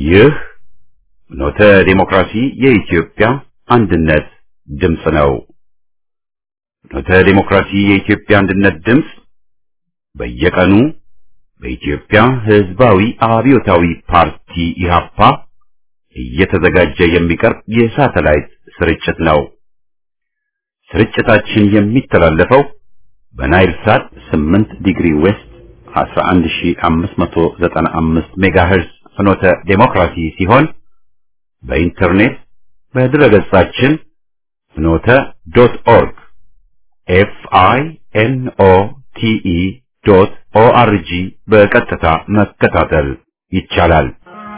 ይህ ኖተ ዴሞክራሲ የኢትዮጵያ አንድነት ድምፅ ነው። ኖተ ዴሞክራሲ የኢትዮጵያ አንድነት ድምፅ በየቀኑ በኢትዮጵያ ሕዝባዊ አብዮታዊ ፓርቲ ኢህአፓ እየተዘጋጀ የሚቀርብ የሳተላይት ስርጭት ነው። ስርጭታችን የሚተላለፈው በናይል ሳት 8 ዲግሪ ዌስት 11595 ሜጋሄርዝ ፍኖተ ዴሞክራሲ ሲሆን በኢንተርኔት በድረገጻችን ፍኖተ ዶት ኦርግ ኤፍ አይ ኤን ኦ ቲ ኢ ዶት ኦ አር ጂ በቀጥታ መከታተል ይቻላል።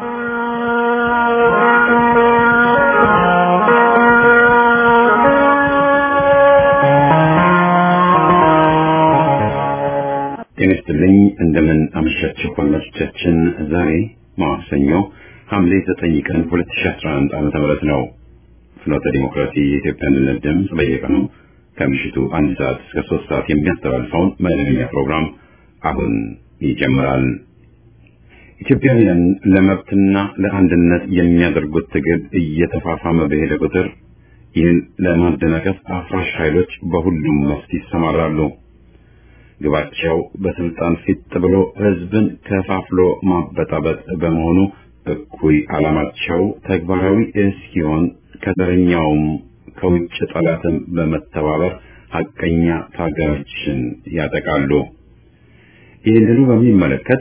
ጤና ይስጥልኝ። እንደምን አመሻችሁ አድማጮቻችን። ዛሬ ማክሰኞ ሐምሌ 9 ቀን 2011 ዓመተ ምህረት ነው። ፍኖተ ዲሞክራሲ የኢትዮጵያ አንድነት ድምፅ በየቀኑ ከምሽቱ አንድ ሰዓት እስከ ሶስት ሰዓት የሚያስተላልፈውን መደበኛ ፕሮግራም አሁን ይጀምራል። ኢትዮጵያውያን ለመብትና ለአንድነት የሚያደርጉት ትግል እየተፋፋመ በሄደ ቁጥር ይህን ለማደናቀፍ አፍራሽ ኃይሎች በሁሉም መስክ ይሰማራሉ። ግባቸው በስልጣን ፊት ብሎ ህዝብን ከፋፍሎ ማበጣበጥ በመሆኑ እኩይ ዓላማቸው ተግባራዊ እስኪሆን ከዘረኛውም ከውጭ ጠላትም በመተባበር ሐቀኛ ታጋዮችን ያጠቃሉ። ይህንኑ በሚመለከት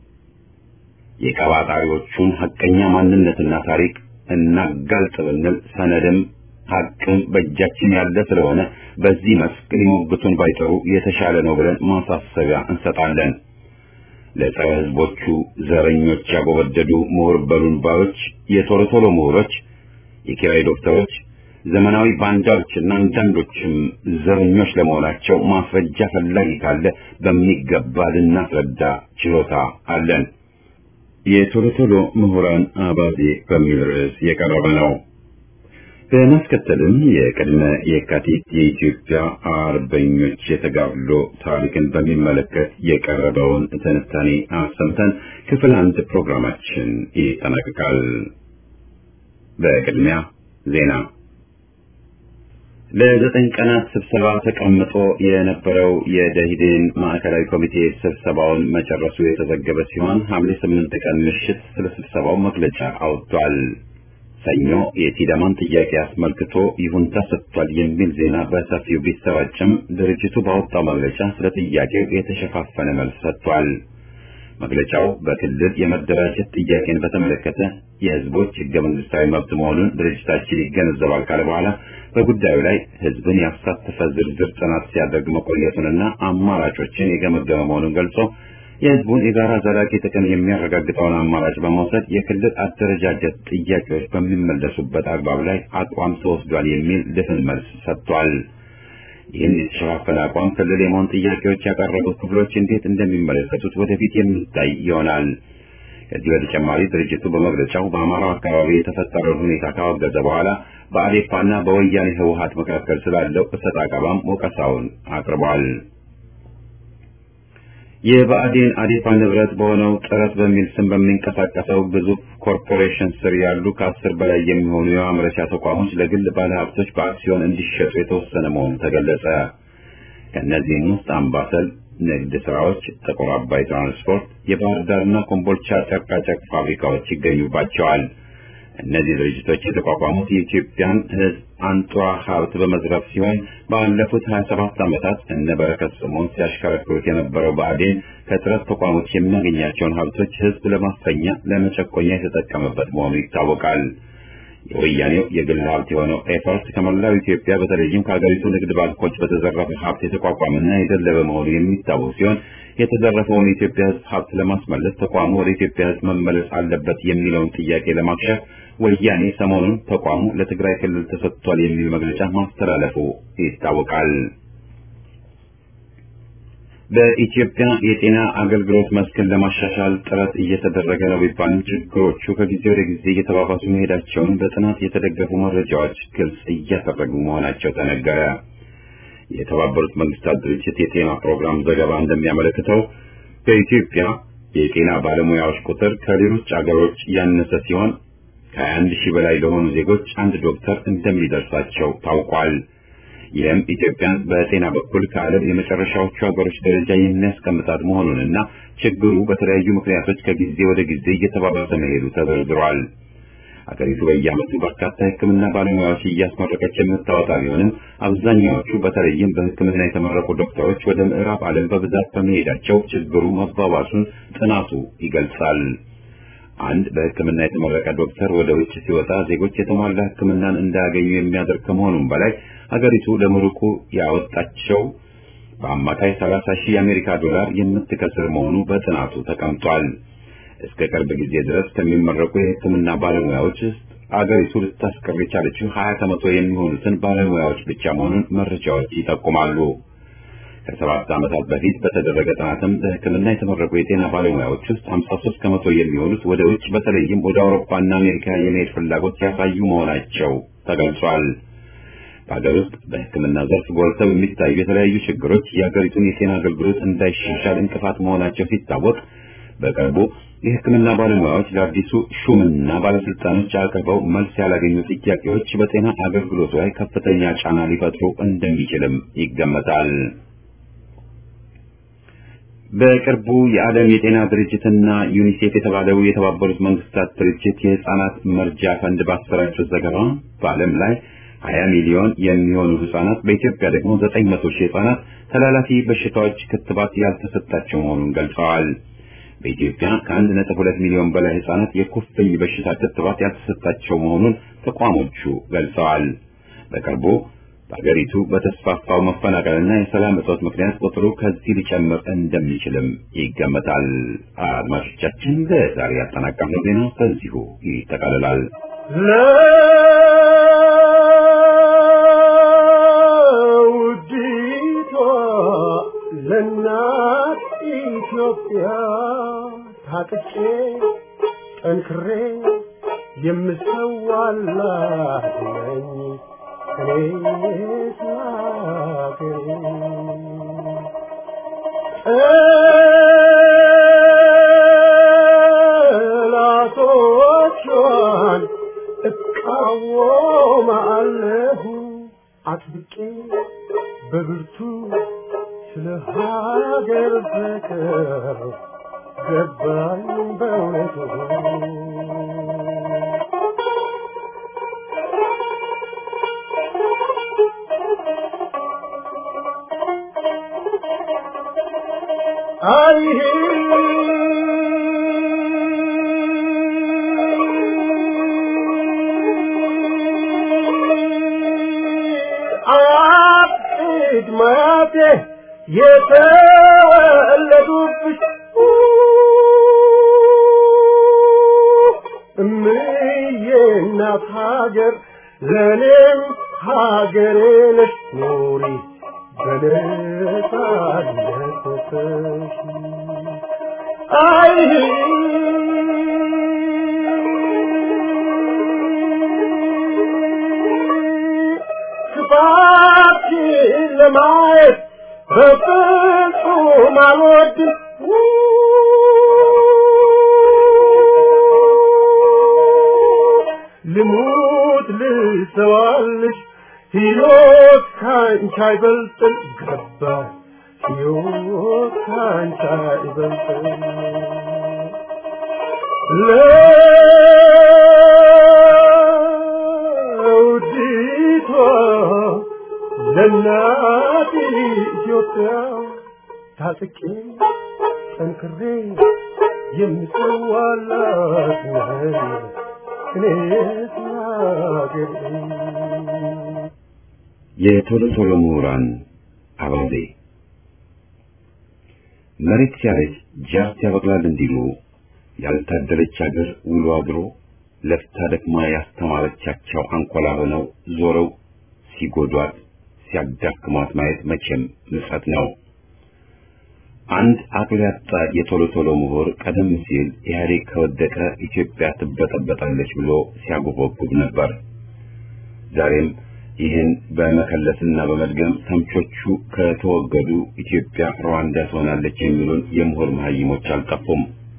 የቀባጣሪዎቹን ሐቀኛ ማንነትና ታሪክ እናጋልጥ ብንል ሰነድም ሐቅም በእጃችን ያለ ስለሆነ በዚህ መስክ ሊሞግቱን ባይጠሩ የተሻለ ነው ብለን ማሳሰቢያ እንሰጣለን። ለጸረ ህዝቦቹ ዘረኞች ያጎበደዱ ምሁር በሉን ባዮች፣ የቶሎ ቶሎ ምሁሮች፣ የኪራይ ዶክተሮች፣ ዘመናዊ ባንዳዎችና አንዳንዶችም ዘረኞች ለመሆናቸው ማስረጃ ፈላጊ ካለ በሚገባ ልናስረዳ ችሎታ አለን። የቶሎ ቶሎ ምሁራን አባዜ በሚል ርዕስ የቀረበ ነው። በማስከተልም የቅድመ የካቲት የኢትዮጵያ አርበኞች የተጋድሎ ታሪክን በሚመለከት የቀረበውን ትንታኔ አሰምተን ክፍል አንድ ፕሮግራማችን ይጠናቀቃል። በቅድሚያ ዜና። ለዘጠኝ ቀናት ስብሰባ ተቀምጦ የነበረው የደኢህዴን ማዕከላዊ ኮሚቴ ስብሰባውን መጨረሱ የተዘገበ ሲሆን ሐምሌ ስምንት ቀን ምሽት ስለ ስብሰባው መግለጫ አውጥቷል። ሰኞ የሲዳማን ጥያቄ አስመልክቶ ይሁንታ ሰጥቷል የሚል ዜና በሰፊው ቢሰራጭም ድርጅቱ ባወጣው መግለጫ ስለ ጥያቄው የተሸፋፈነ መልስ ሰጥቷል። መግለጫው በክልል የመደራጀት ጥያቄን በተመለከተ የህዝቦች ህገ መንግስታዊ መብት መሆኑን ድርጅታችን ይገነዘባል ካለ በኋላ በጉዳዩ ላይ ህዝብን ያሳተፈ ዝርዝር ጥናት ሲያደርግ መቆየቱንና አማራጮችን የገመገመ መሆኑን ገልጾ የህዝቡን የጋራ ዘላቂ ጥቅም የሚያረጋግጠውን አማራጭ በመውሰድ የክልል አደረጃጀት ጥያቄዎች በሚመለሱበት አግባብ ላይ አቋም ተወስዷል የሚል ድፍን መልስ ሰጥቷል። ይህን የተሸፋፈነ አቋም ክልል የመሆን ጥያቄዎች ያቀረቡት ክፍሎች እንዴት እንደሚመለከቱት ወደፊት የሚታይ ይሆናል። ከዚህ በተጨማሪ ድርጅቱ በመግለጫው በአማራው አካባቢ የተፈጠረውን ሁኔታ ካወገዘ በኋላ በአዴፓና በወያኔ ህወሀት መካከል ስላለው እሰጥ አገባም ወቀሳውን አቅርቧል። የብአዴን አዴፓ ንብረት በሆነው ጥረት በሚል ስም በሚንቀሳቀሰው ግዙፍ ኮርፖሬሽን ስር ያሉ ከአስር በላይ የሚሆኑ የማምረቻ ተቋሞች ለግል ባለሀብቶች በአክሲዮን እንዲሸጡ የተወሰነ መሆኑ ተገለጸ። ከእነዚህም ውስጥ አምባሰል ንግድ ስራዎች፣ ጥቁር አባይ ትራንስፖርት፣ የባህር ዳርና ኮምቦልቻ ጨርቃጨርቅ ፋብሪካዎች ይገኙባቸዋል። እነዚህ ድርጅቶች የተቋቋሙት የኢትዮጵያን ሕዝብ አንጡራ ሀብት በመዝረፍ ሲሆን ባለፉት 27 ዓመታት እነ በረከት ስምኦን ሲያሽከረክሩት የነበረው ብአዴን ከጥረት ተቋሞች የሚያገኛቸውን ሀብቶች ሕዝብ ለማፈኛ ለመጨቆኛ የተጠቀመበት መሆኑ ይታወቃል። የወያኔው የግል ሀብት የሆነው ኤፈርት ከመላው ኢትዮጵያ በተለይም ከሀገሪቱ ንግድ ባንኮች በተዘረፈ ሀብት የተቋቋመና የደለበ መሆኑ የሚታወቅ ሲሆን የተዘረፈውን የኢትዮጵያ ሕዝብ ሀብት ለማስመለስ ተቋሙ ወደ ኢትዮጵያ ሕዝብ መመለስ አለበት የሚለውን ጥያቄ ለማክሸፍ ወያኔ ሰሞኑን ተቋሙ ለትግራይ ክልል ተሰጥቷል የሚል መግለጫ ማስተላለፉ ይታወቃል። በኢትዮጵያ የጤና አገልግሎት መስክን ለማሻሻል ጥረት እየተደረገ ነው ቢባልም ችግሮቹ ከጊዜ ወደ ጊዜ እየተባባሱ መሄዳቸውን በጥናት የተደገፉ መረጃዎች ግልጽ እያደረጉ መሆናቸው ተነገረ። የተባበሩት መንግስታት ድርጅት የጤና ፕሮግራም ዘገባ እንደሚያመለክተው በኢትዮጵያ የጤና ባለሙያዎች ቁጥር ከሌሎች አገሮች ያነሰ ሲሆን ከ21 ሺህ በላይ ለሆኑ ዜጎች አንድ ዶክተር እንደሚደርሳቸው ታውቋል። ይህም ኢትዮጵያን በጤና በኩል ከዓለም የመጨረሻዎቹ ሀገሮች ደረጃ የሚያስቀምጣት መሆኑንና ችግሩ በተለያዩ ምክንያቶች ከጊዜ ወደ ጊዜ እየተባባሰ መሄዱ ተዘርዝሯል። አገሪቱ በየዓመቱ በርካታ የሕክምና ባለሙያዎች እያስመረቀች የምታወጣ ቢሆንም አብዛኛዎቹ በተለይም በሕክምና የተመረቁ ዶክተሮች ወደ ምዕራብ ዓለም በብዛት በመሄዳቸው ችግሩ መባባሱን ጥናቱ ይገልጻል። አንድ በሕክምና የተመረቀ ዶክተር ወደ ውጭ ሲወጣ ዜጎች የተሟላ ሕክምናን እንዳያገኙ የሚያደርግ ከመሆኑም በላይ ሀገሪቱ ለምሩቁ ያወጣቸው በአማካይ 30 ሺህ የአሜሪካ ዶላር የምትከስር መሆኑ በጥናቱ ተቀምጧል። እስከ ቅርብ ጊዜ ድረስ ከሚመረቁ የሕክምና ባለሙያዎች ውስጥ አገሪቱ ልታስቀር የቻለችው 20 ከመቶ የሚሆኑትን ባለሙያዎች ብቻ መሆኑን መረጃዎች ይጠቁማሉ። ከሰባት ዓመታት በፊት በተደረገ ጥናትም በሕክምና የተመረቁ የጤና ባለሙያዎች ውስጥ 53 ከመቶ የሚሆኑት ወደ ውጭ በተለይም ወደ አውሮፓና አሜሪካ የመሄድ ፍላጎት ያሳዩ መሆናቸው ተገልጿል። በሀገር ውስጥ በሕክምና ዘርፍ ጎልተው የሚታዩ የተለያዩ ችግሮች የሀገሪቱን የጤና አገልግሎት እንዳይሻሻል እንቅፋት መሆናቸው ሲታወቅ በቅርቡ የሕክምና ባለሙያዎች ለአዲሱ ሹምና ባለስልጣኖች አቅርበው መልስ ያላገኙ ጥያቄዎች በጤና አገልግሎቱ ላይ ከፍተኛ ጫና ሊፈጥሩ እንደሚችልም ይገመታል። በቅርቡ የዓለም የጤና ድርጅትና ዩኒሴፍ የተባለው የተባበሩት መንግስታት ድርጅት የህፃናት መርጃ ፈንድ ባሰራጩት ዘገባ በዓለም ላይ 20 ሚሊዮን የሚሆኑ ህጻናት በኢትዮጵያ ደግሞ 900 ሺህ ህጻናት ተላላፊ በሽታዎች ክትባት ያልተሰጣቸው መሆኑን ገልጸዋል። በኢትዮጵያ ከአንድ ነጥብ ሁለት ሚሊዮን በላይ ህጻናት የኩፍኝ በሽታ ክትባት ያልተሰጣቸው መሆኑን ተቋሞቹ ገልጸዋል። በቅርቡ በሀገሪቱ በተስፋፋው መፈናቀልና የሰላም እጦት ምክንያት ቁጥሩ ከዚህ ሊጨምር እንደሚችልም ይገመታል። አድማጮቻችን ለዛሬ ያጠናቀርነው ዜና በዚሁ ይጠቃልላል። ለውዲቷ ለእናት ኢትዮጵያ ታጥቄ ጠንክሬ የምሰዋላት ነኝ እኔ ስላገሬ ጠላቶቿን እቃወማለሁ አጥብቄ በብርቱ ስለ ሀገር ፍቅር ገባኝ በእውነቱ አይሄ አያቅድ ማያቴ የተወለዱብሽ እምዬ እናት ሀገር ለእኔም ሀገሬ ነሽ ኑሪ በነጻነት ወጥተሽ አይ ክፋትሽን ለማየት በፍጹም አልወድም ልሙት ልሰዋልሽ ሕይወት ካንቺ አይበልጥም ገባ ሕይወት ካንቺ አይበልጥም ለውዲቷ ለእናት ኢትዮጵያ ታጥቄ ጠንክሬ የምሰዋላት ነኝ እኔስ ሀገሬ የቶሎ ቶሎ ምሁራን አባዜ መሬት ሲያረጅ ጃርት ያበቅላል እንዲሉ ያልታደለች ሀገር ውሎ አድሮ ለፍታ ደክማ ያስተማረቻቸው አንኮላ ሆነው ዞረው ሲጎዷት ሲያዳክሟት ማየት መቼም ምጸት ነው። አንድ አቅል ያጣ የቶሎ ቶሎ ምሁር ቀደም ሲል ኢህአዴግ ከወደቀ ኢትዮጵያ ትበጠበጣለች ብሎ ሲያጎበጉብ ነበር። ዛሬም ይህን በመከለስና በመድገም ተምቾቹ ከተወገዱ ኢትዮጵያ ሩዋንዳ ትሆናለች የሚሉን የምሁር መሀይሞች አልጠፉም።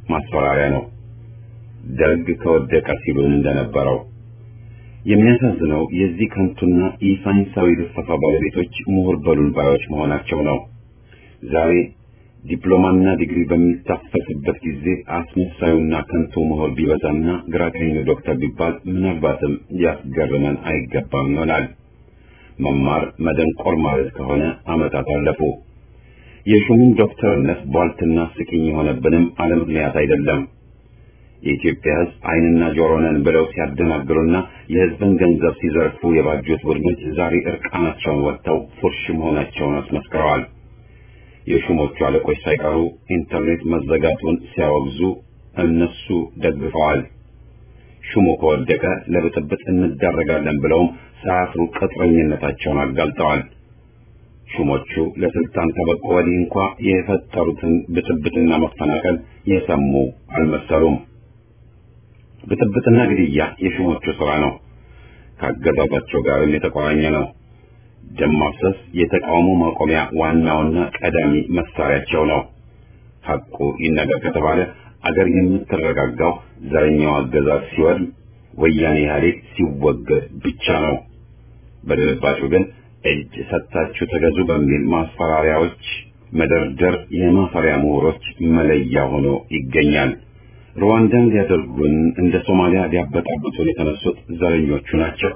ማስፈራሪያ ነው። ደርግ ከወደቀ ሲሉን እንደነበረው የሚያሳዝነው የዚህ ከንቱና ኢሳይንሳዊ ልፈፋ ባለቤቶች ምሁር በሉን ባዮች መሆናቸው ነው። ዛሬ ዲፕሎማና ዲግሪ በሚታፈስበት ጊዜ አስመሳዩና ከንቱ ምሁር ቢበዛና ግራ ቀኙ ዶክተር ቢባል ምናልባትም ሊያስገርመን አይገባም ይሆናል። መማር መደንቆር ማለት ከሆነ ዓመታት አለፉ። የሹሙን ዶክተርነት ቧልትና ስቅኝ የሆነብንም አለ ምክንያት አይደለም። የኢትዮጵያ ሕዝብ ዓይንና ጆሮ ነን ብለው ሲያደናግሩና የሕዝብን ገንዘብ ሲዘርፉ የባጁት ቡድኖች ዛሬ እርቃናቸውን ወጥተው ፉርሽ መሆናቸውን አስመስክረዋል። የሹሞቹ አለቆች ሳይቀሩ ኢንተርኔት መዘጋቱን ሲያወግዙ እነሱ ደግፈዋል። ሹሙ ከወደቀ ለብጥብጥ እንዳረጋለን ብለውም ሳያፍሩ ቅጥረኝነታቸውን አጋልጠዋል። ሹሞቹ ለስልጣን ከበቁ ወዲህ እንኳ የፈጠሩትን ብጥብጥና መፈናቀል የሰሙ አልመሰሉም። ብጥብጥና ግድያ የሹሞቹ ሥራ ነው። ካገዛዛቸው ጋርም የተቆራኘ ነው። ደም ማፍሰስ የተቃውሞ ማቆሚያ ዋናውና ቀዳሚ መሳሪያቸው ነው። ሐቁ ይነገር ከተባለ አገር የምትረጋጋው ዘረኛው አገዛዝ ሲወድም፣ ወያኔ ኢህአዴግ ሲወገድ ብቻ ነው። በድርባጩ ግን እጅ ሰጥታችሁ ተገዙ በሚል ማስፈራሪያዎች መደርደር የማፈሪያ ምሁሮች መለያ ሆኖ ይገኛል። ሩዋንዳን ሊያደርጉን እንደ ሶማሊያ ሊያበጣብጡን የተነሱት ዘረኞቹ ናቸው።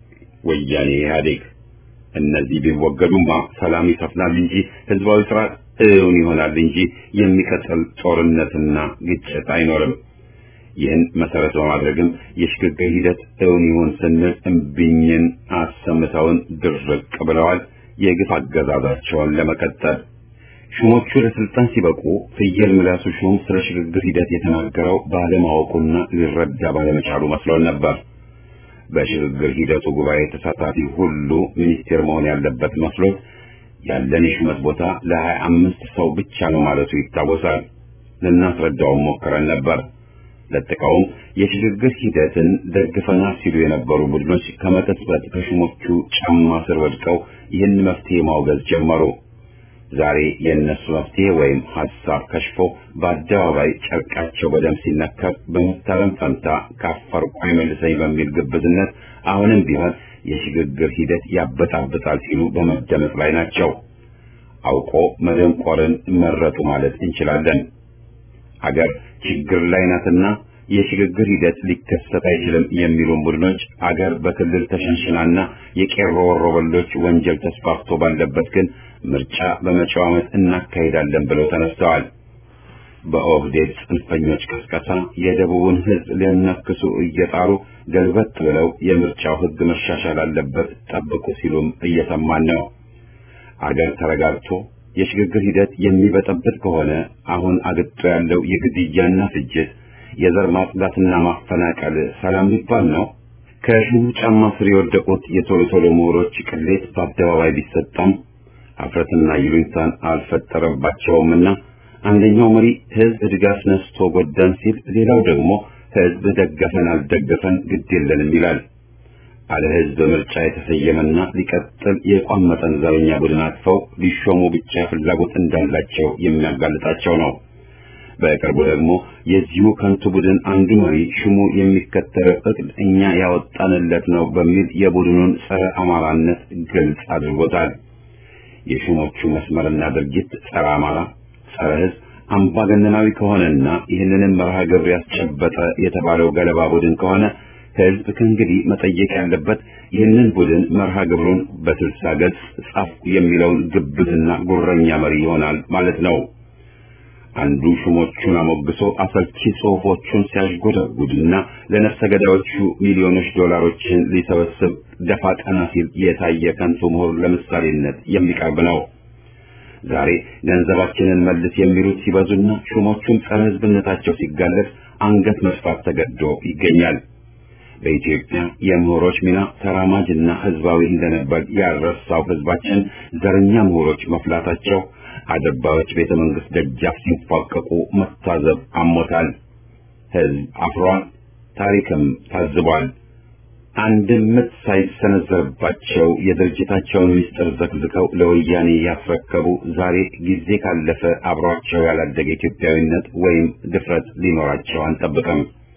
ወያኔ ኢህአዴግ እነዚህ ቢወገዱማ ሰላም ይሰፍናል እንጂ ህዝባዊ ስርዓት እውን ይሆናል እንጂ የሚቀጥል ጦርነትና ግጭት አይኖርም። ይህን መሰረት በማድረግም የሽግግር ሂደት እውን ይሁን ስንል እምቢኝን አሰምተውን ድርቅ ብለዋል። የግፍ አገዛዛቸውን ለመቀጠል ሹሞቹ ለስልጣን ሲበቁ ፍየል ምላሱ ሹም ስለ ሽግግር ሂደት የተናገረው ባለማወቁና ሊረዳ ባለመቻሉ መስሎን ነበር። በሽግግር ሂደቱ ጉባኤ ተሳታፊ ሁሉ ሚኒስቴር መሆን ያለበት መስሎት ያለን የሹመት ቦታ ለሀያ አምስት ሰው ብቻ ነው ማለቱ ይታወሳል። ልናስረዳውም ሞክረን ነበር። ለጥቀውም የሽግግር ሂደትን ደግፈናል ሲሉ የነበሩ ቡድኖች ከመቀጽበት ከሹሞቹ ጫማ ስር ወድቀው ይህን መፍትሄ ማውገዝ ጀመሩ። ዛሬ የእነሱ መፍትሄ ወይም ሀሳብ ከሽፎ በአደባባይ ጨርቃቸው በደም ሲነከር በመታረም ፈንታ ካፈርኩ አይመልሰኝ በሚል ግብዝነት አሁንም ቢሆን የሽግግር ሂደት ያበጣብጣል ሲሉ በመደመጥ ላይ ናቸው። አውቆ መደንቆርን መረጡ ማለት እንችላለን። አገር ችግር ላይ ናትና የሽግግር ሂደት ሊከሰት አይችልም የሚሉን ቡድኖች አገር በክልል ተሸንሽናና የቄሮ ወሮበሎች ወንጀል ተስፋፍቶ ባለበት ግን ምርጫ በመጪው ዓመት እናካሂዳለን ብለው ተነስተዋል። በኦህዴድ ጽንፈኞች ቅስቀሳ የደቡቡን ሕዝብ ሊያናክሱ እየጣሩ ገልበት ብለው የምርጫው ሕግ መሻሻል አለበት ጠብቁ ሲሉም እየሰማን ነው። አገር ተረጋግቶ የሽግግር ሂደት የሚበጠብጥ ከሆነ አሁን አግጦ ያለው የግድያና ፍጅት፣ የዘር ማጽዳትና ማፈናቀል ሰላም ሊባል ነው? ከሹሙ ጫማ ስር የወደቁት የቶሎ ቶሎ ምሁሮች ቅሌት በአደባባይ ቢሰጣም አፍረትና ይሉኝታን አልፈጠረባቸውምና አንደኛው መሪ ህዝብ ድጋፍ ነስቶ ጎዳን ሲል፣ ሌላው ደግሞ ህዝብ ደገፈን አልደገፈን ግድ የለንም ይላል። አለ ህዝብ ምርጫ የተሰየመና ሊቀጥል የቋመጠን ዘረኛ ቡድን አጥፈው ሊሾሙ ብቻ ፍላጎት እንዳላቸው የሚያጋልጣቸው ነው። በቅርቡ ደግሞ የዚሁ ከንቱ ቡድን አንዱ መሪ ሹሙ የሚከተለው እቅድ እኛ ያወጣንለት ነው በሚል የቡድኑን ጸረ አማራነት ግልጽ አድርጎታል። የሹሞቹ መስመርና ድርጊት ጸረ አማራ፣ ጸረ ህዝብ፣ አምባገነናዊ ከሆነና ይህንንም መርሃ ግብር ያስጨበጠ የተባለው ገለባ ቡድን ከሆነ ህዝብ ከእንግዲህ መጠየቅ ያለበት ይህንን ቡድን መርሃ ግብሩን በስልሳ ገጽ ጻፍኩ የሚለውን ግብዝና ጉረኛ መሪ ይሆናል ማለት ነው። አንዱ ሹሞቹን አሞግሶ አሰልቺ ጽሑፎቹን ሲያሽጎደጉድና ለነፍሰ ገዳዮቹ ሚሊዮኖች ዶላሮችን ሊሰበስብ ደፋ ቀና ሲል የታየ ከንቱ ምሁር ለምሳሌነት የሚቀርብ ነው። ዛሬ ገንዘባችንን መልስ የሚሉት ሲበዙና ሹሞቹም ጸረ ህዝብነታቸው ሲጋለጥ አንገት መስፋት ተገዶ ይገኛል። በኢትዮጵያ የምሁሮች ሚና ተራማጅና ህዝባዊ እንደነበር ያልረሳው ህዝባችን ዘረኛ ምሁሮች መፍላታቸው አደባባዮች ቤተ መንግስት ደጃፍ ሲንፏቀቁ መታዘብ አሞታል። ህዝብ አፍሯል፣ ታሪክም ታዝቧል። አንድም ምት ሳይሰነዘርባቸው የድርጅታቸውን ምስጢር ዘግዝከው ለወያኔ ያስረከቡ ዛሬ ጊዜ ካለፈ አብሯቸው ያላደገ ኢትዮጵያዊነት ወይም ድፍረት ሊኖራቸው አንጠብቅም።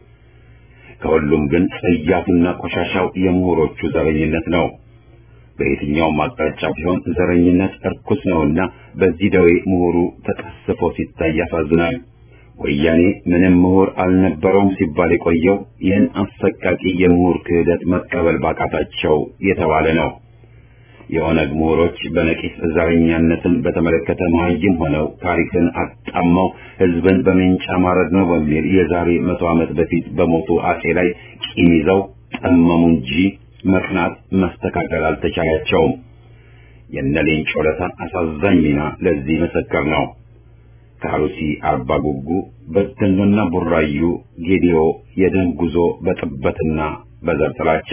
ከሁሉም ግን ጸያፉና ቆሻሻው የምሁሮቹ ዘረኝነት ነው። በየትኛውም አቅጣጫ ቢሆን ዘረኝነት እርኩስ ነውና በዚህ ደዌ ምሁሩ ተቀስፎ ሲታይ ያሳዝናል። ወያኔ ምንም ምሁር አልነበረውም ሲባል የቆየው ይህን አሰቃቂ የምሁር ክህደት መቀበል ባቃታቸው የተባለ ነው። የኦነግ ምሁሮች በነቂስ ዘረኛነትን በተመለከተ መሀይም ሆነው ታሪክን አጣመው ሕዝብን በሜንጫ ማረድ ነው በሚል የዛሬ መቶ ዓመት በፊት በሞቱ አጼ ላይ ቂም ይዘው ጠመሙ እንጂ መቅናት መስተካከል አልተቻላቸውም። የነ ሌንጮ ለታ አሳዛኝ ሚና ለዚህ ምስክር ነው። ከአሩሲ አርባ ጉጉ፣ በደኖና ቡራዩ፣ ጌዲዮ የደም ጉዞ በጥበትና በዘር ጥላቻ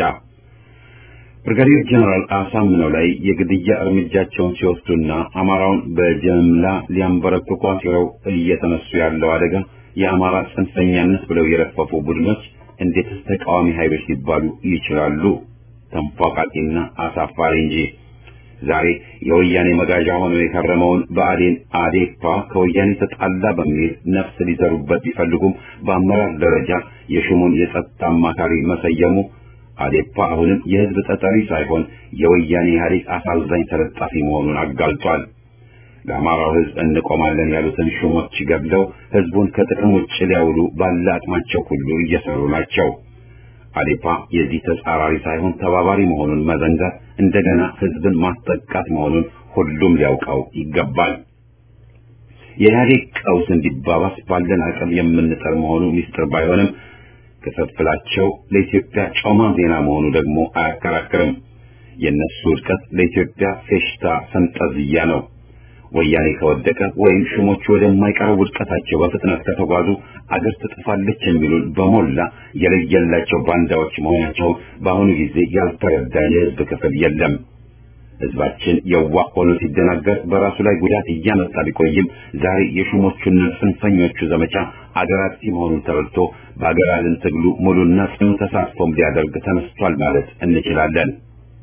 ብርጋዴር ጀነራል አሳምነው ላይ የግድያ እርምጃቸውን ሲወስዱና አማራውን በጀምላ ሊያንበረክኩ አሲረው እየተነሱ ያለው አደጋ የአማራ ጽንፈኛነት ብለው የረፈፉ ቡድኖች እንዴትስ ተቃዋሚ ኃይሎች ሊባሉ ይችላሉ? ተንፏቃቂና አሳፋሪ እንጂ። ዛሬ የወያኔ መጋዣ ሆኖ የከረመውን ብአዴን አዴፓ ከወያኔ ተጣላ በሚል ነፍስ ሊዘሩበት ቢፈልጉም በአመራር ደረጃ የሹሙን የጸጥታ አማካሪ መሰየሙ አዴፓ አሁንም የሕዝብ ተጠሪ ሳይሆን የወያኔ ኢህአዴግ አሳዛኝ ተለጣፊ መሆኑን አጋልጧል። ለአማራው ሕዝብ እንቆማለን ያሉትን ሹሞች ገድለው ሕዝቡን ከጥቅም ውጭ ሊያውሉ ባለ አቅማቸው ሁሉ እየሰሩ ናቸው። አዴፓ የዚህ ተጻራሪ ሳይሆን ተባባሪ መሆኑን መዘንጋት እንደገና ሕዝብን ማስጠቃት መሆኑን ሁሉም ሊያውቀው ይገባል። የኢህአዴግ ቀውስ እንዲባባስ ባለን አቅም የምንጠር መሆኑ ሚስጥር ባይሆንም ክፍፍላቸው ለኢትዮጵያ ጮማ ዜና መሆኑ ደግሞ አያከራክርም። የእነሱ ውድቀት ለኢትዮጵያ ፌሽታ ፈንጠዝያ ነው። ወያኔ ከወደቀ ወይም ሹሞቹ ወደማይቀረው ውድቀታቸው በፍጥነት ከተጓዙ አገር ትጠፋለች የሚሉን በሞላ የለየላቸው ባንዳዎች መሆናቸው በአሁኑ ጊዜ ያልተረዳ የህዝብ ክፍል የለም። ህዝባችን የዋህ ሆኖ ሲደናገር በራሱ ላይ ጉዳት እያመጣ ቢቆይም ዛሬ የሹሞቹና ጽንፈኞቹ ዘመቻ አገር አጥፊ መሆኑን ተረድቶ በአገር አድን ትግሉ ሙሉና ጽኑ ተሳትፎም ሊያደርግ ተነስቷል ማለት እንችላለን።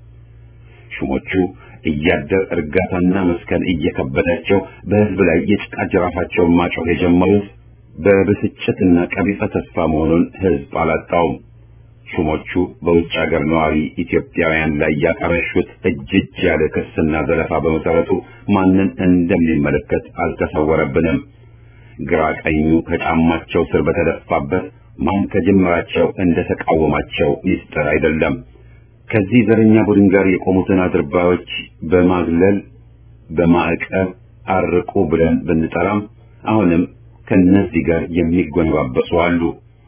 ሹሞቹ እያደር እርጋታና መስከን እየከበዳቸው በህዝብ ላይ የጭቃ ጅራፋቸውን ማጮህ የጀመሩት በብስጭትና ቀቢጸ ተስፋ መሆኑን ህዝብ አላጣውም። ሹሞቹ በውጭ ሀገር ነዋሪ ኢትዮጵያውያን ላይ ያቀረሹት እጅ እጅ ያለ ክስና ዘለፋ በመሰረቱ ማንን እንደሚመለከት አልተሰወረብንም። ግራ ቀኙ ከጫማቸው ስር በተደፋበት ማን ከጅምራቸው እንደተቃወማቸው ሚስጥር አይደለም። ከዚህ ዘረኛ ቡድን ጋር የቆሙትን አድርባዮች በማግለል በማዕቀብ አርቁ ብለን ብንጠራም አሁንም ከነዚህ ጋር የሚጎነባበሱ አሉ።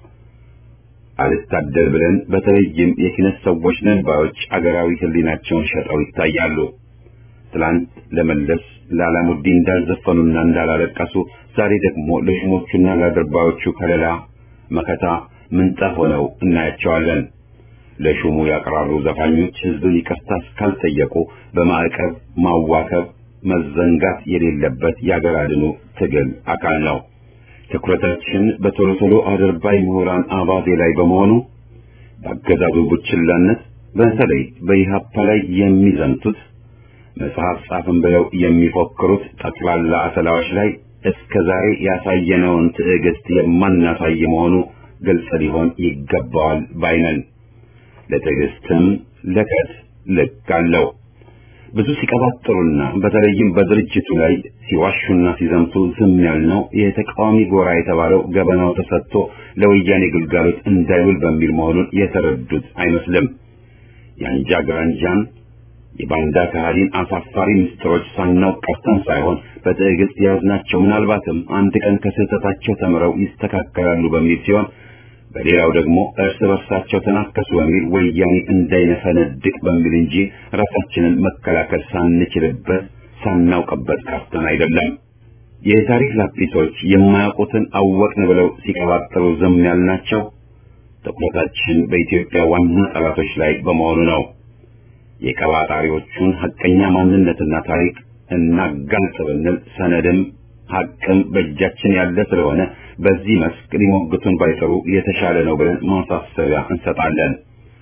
አልታደል ብለን በተለይም የኪነት ሰዎች ነን ባዮች አገራዊ ህሊናቸውን ሸጠው ይታያሉ። ትላንት ለመለስ ለአላሙዲ እንዳልዘፈኑና እንዳላለቀሱ ዛሬ ደግሞ ለሹሞቹና ለአድርባዮቹ ከለላ መከታ ምንጣፍ ሆነው እናያቸዋለን። ለሹሙ ያቀራሩ ዘፋኞች ህዝብን ይቅርታ እስካልጠየቁ በማዕቀብ ማዋከብ መዘንጋት የሌለበት የአገር አድኑ ትግል አካል ነው። ትኩረታችን በቶሎ ቶሎ አድርባይ ምሁራን አባዜ ላይ በመሆኑ በአገዛዙ ቡችላነት በተለይ በኢህአፓ ላይ የሚዘምቱት መጽሐፍ ጻፍን ብለው የሚፎክሩት ጠቅላላ አሰላዎች ላይ እስከ ዛሬ ያሳየነውን ትዕግስት የማናሳይ መሆኑ ግልጽ ሊሆን ይገባዋል ባይነን። ለትዕግስትም ለከት ልክ አለው። ብዙ ሲቀባጥሩና በተለይም በድርጅቱ ላይ ሲዋሹና ሲዘምቱ ዝም ያልነው የተቃዋሚ ጎራ የተባለው ገበናው ተሰጥቶ ለወያኔ ግልጋሎት እንዳይውል በሚል መሆኑን የተረዱት አይመስልም። የአንጃ ግራንጃን የባንዳ ከሃዲን አሳፋሪ ምስጢሮች ሳናውቅ ቀርተን ሳይሆን በትዕግስት የያዝናቸው ምናልባትም አንድ ቀን ከስህተታቸው ተምረው ይስተካከላሉ በሚል ሲሆን በሌላው ደግሞ እርስ በርሳቸው ተናከሱ በሚል ወያኔ እንዳይነፈነድቅ በሚል እንጂ ራሳችንን መከላከል ሳንችልበት ሳናውቅበት ቀርተን አይደለም። የታሪክ ላጲሶች የማያውቁትን አወቅን ብለው ሲቀባጥሩ ዝም ያልናቸው ትኩረታችን በኢትዮጵያ ዋና ጠላቶች ላይ በመሆኑ ነው። የቀባጣሪዎቹን ሐቀኛ ማንነትና ታሪክ እናጋልጥ ብንል ሰነድም ሐቅም በእጃችን ያለ ስለሆነ በዚህ መስክ ሊሞግቱን ባይሰሩ የተሻለ ነው ብለን ማሳሰቢያ እንሰጣለን።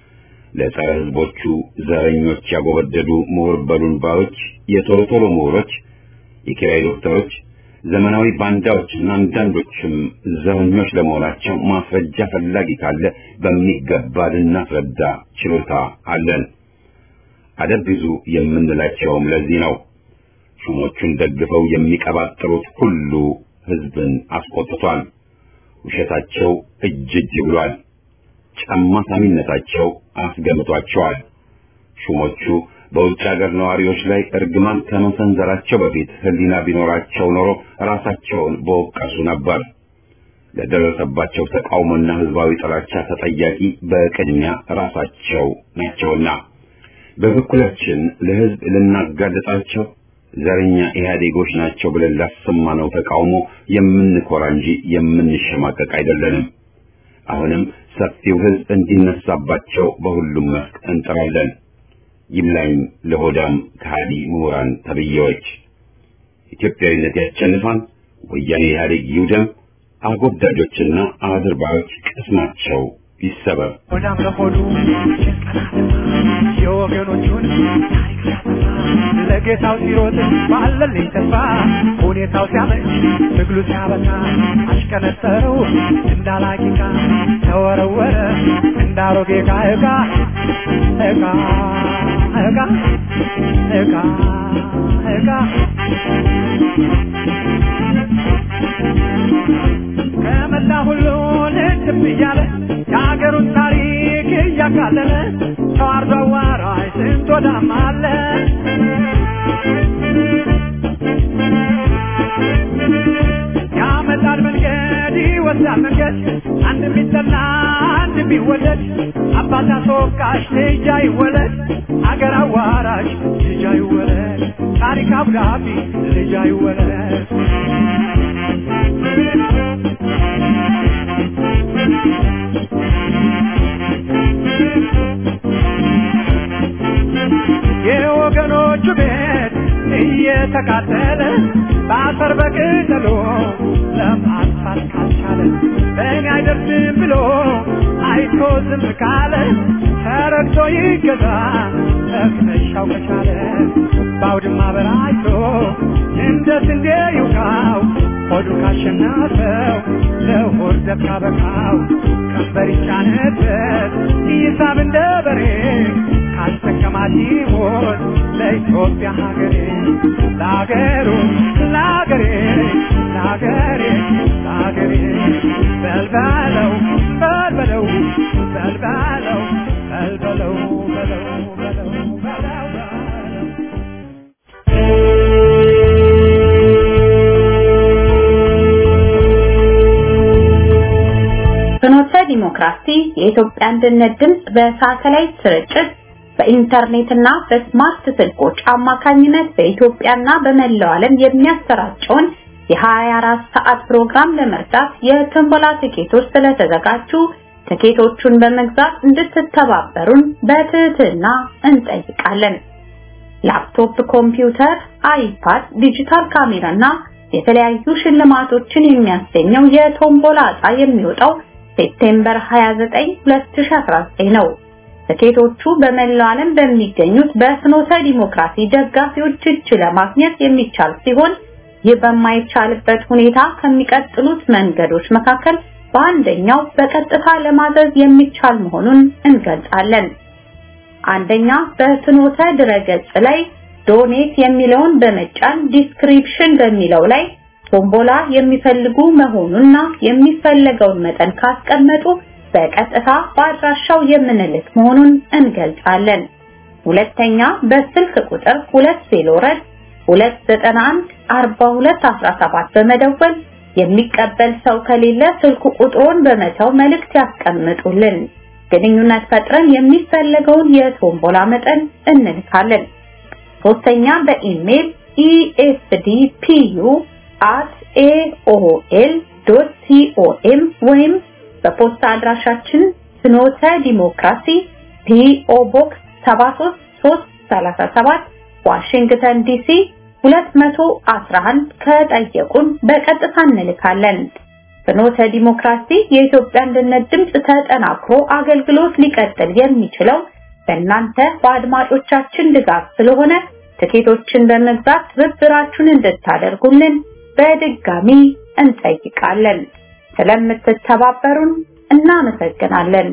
ለጸረ ህዝቦቹ ዘረኞች ያጎበደዱ ምሁር በሉን ባዮች፣ የቶሎ ቶሎ ምሁሮች፣ የኪራይ ዶክተሮች፣ ዘመናዊ ባንዳዎችና አንዳንዶችም ዘረኞች ለመሆናቸው ማስረጃ ፈላጊ ካለ በሚገባ ልናስረዳ ችሎታ አለን። አደብ ግዙ የምንላቸውም ለዚህ ነው። ሹሞቹን ደግፈው የሚቀባጥሩት ሁሉ ህዝብን አስቆጥቷል። ውሸታቸው እጅ እጅ ብሏል። ጫማ ሳሚነታቸው አስገምቷቸዋል። ሹሞቹ በውጭ ሀገር ነዋሪዎች ላይ እርግማን ከመሰንዘራቸው በፊት ህሊና ቢኖራቸው ኖሮ ራሳቸውን በወቀሱ ነበር። ለደረሰባቸው ተቃውሞና ህዝባዊ ጥላቻ ተጠያቂ በቅድሚያ ራሳቸው ናቸውና በበኩላችን ለህዝብ ልናጋለጣቸው ዘረኛ ኢህአዴጎች ናቸው ብለን ላሰማነው ተቃውሞ የምንኮራ እንጂ የምንሸማቀቅ አይደለንም። አሁንም ሰፊው ህዝብ እንዲነሳባቸው በሁሉም መስክ እንጥራለን። ይብላኝ ለሆዳም ከሃዲ ምሁራን ተብዬዎች። ኢትዮጵያዊነት ያሸንፋል። ወያኔ ኢህአዴግ ይውደም። አጎብዳጆችና አድርባዮች ቅስማቸው ይሰበር። ሆዳም ለሆዱ የወገኖቹን ታሪክ ሲያጠፋ ለጌታው ሲሮጥ ባለልኝ ተስፋ ሁኔታው ሲያመች ትግሉ ሲያበቃ አሽቀነጠረው እንዳላቂቃ ተወረወረ እንዳሮጌ ዕቃ ዕቃ ዕቃ ዕቃ ዕቃ ዕቃ ከመላ ሁሉ ልትብ እያለ የሀገሩን ታሪክ እያካለለ ተዋርዶ አዋራጅ ስንት ወዳም አለ ያመጣል መንገድ ይወስዳል መንገድ አንድ ቢጠላ አንድ ቢወደድ አባት አስወቃሽ ልጅ አይወለድ አገር አዋራሽ ልጅ አይወለድ ታሪክ አብዳቢ ልጅ አይወለድ የወገኖቹ ቤት እየተቃጠለ በአፈር በቅጠሎ ለማጥፋት ካልቻለ በእኔ አይደርስም ብሎ አይቶ ዝም ካለ ተረግቶ ይገዛ መክተሻው ከቻለ በአውድማ በራይቶ እንደ ስንዴ ይውቃው ሆዱ ካሸናፈው ለሆድ ዘብ ካበቃው ቀንበር ይጫነበት ይሳብ እንደ በሬ ካስጠቀማት ይሞት ለኢትዮጵያ ሀገሬ ለሀገሩ ለሀገሬ ለሀገሬ ለሀገሬ በልበለው በልበለው በልበለው በልበለው በለው በለው በለው በለው ፍኖተ ዲሞክራሲ የኢትዮጵያ አንድነት ድምፅ በሳተላይት ስርጭት በኢንተርኔትና በስማርት ስልኮች አማካኝነት በኢትዮጵያና በመላው ዓለም የሚያሰራጨውን የ24 ሰዓት ፕሮግራም ለመርዳት የትንበላ ትኬቶች ስለተዘጋጁ ትኬቶቹን በመግዛት እንድትተባበሩን በትህትና እንጠይቃለን። ላፕቶፕ፣ ኮምፒውተር፣ አይፓድ፣ ዲጂታል ካሜራና የተለያዩ ሽልማቶችን የሚያስገኘው የቶምቦላ ዕጣ የሚወጣው ሴፕቴምበር 29 2019 ነው። ትኬቶቹ በመላው ዓለም በሚገኙት በፍኖተ ዲሞክራሲ ደጋፊዎች እጅ ለማግኘት የሚቻል ሲሆን ይህ በማይቻልበት ሁኔታ ከሚቀጥሉት መንገዶች መካከል በአንደኛው በቀጥታ ለማዘዝ የሚቻል መሆኑን እንገልጻለን። አንደኛ በፍኖተ ድረገጽ ላይ ዶኔት የሚለውን በመጫን ዲስክሪፕሽን በሚለው ላይ ቶምቦላ የሚፈልጉ መሆኑንና የሚፈለገውን መጠን ካስቀመጡ በቀጥታ በአድራሻው የምንልክ መሆኑን እንገልጻለን። ሁለተኛ በስልክ ቁጥር 2 ዜሎረት 291 4217 በመደወል የሚቀበል ሰው ከሌለ ስልክ ቁጥሩን በመተው መልእክት ያስቀምጡልን። ግንኙነት ፈጥረን የሚፈለገውን የቶምቦላ መጠን እንልካለን። ሶስተኛ በኢሜል esdpu@aol.com ወይም በፖስታ አድራሻችን ፍኖተ ዲሞክራሲ ፒኦ ቦክስ 73337 ዋሽንግተን ዲሲ 211 ከጠየቁን በቀጥታ እንልካለን። ፍኖተ ዲሞክራሲ የኢትዮጵያ አንድነት ድምፅ ተጠናክሮ አገልግሎት ሊቀጥል የሚችለው በእናንተ በአድማጮቻችን ድጋፍ ስለሆነ ትኬቶችን በመግዛት ትብብራችሁን እንድታደርጉልን በድጋሚ እንጠይቃለን። ስለምትተባበሩን እናመሰግናለን።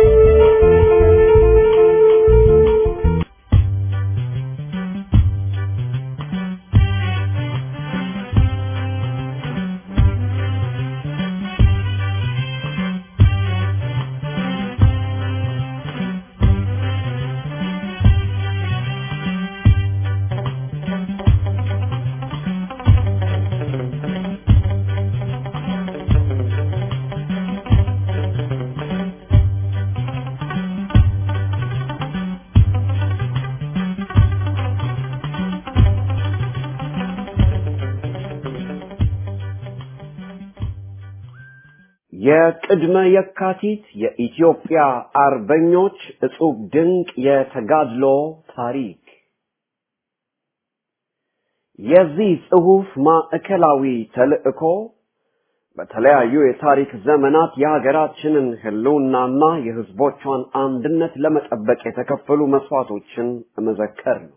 የቅድመ የካቲት የኢትዮጵያ አርበኞች እጹብ ድንቅ የተጋድሎ ታሪክ የዚህ ጽሑፍ ማዕከላዊ ተልዕኮ በተለያዩ የታሪክ ዘመናት የሀገራችንን ሕልውናና የሕዝቦቿን አንድነት ለመጠበቅ የተከፈሉ መስዋዕቶችን መዘከር ነው።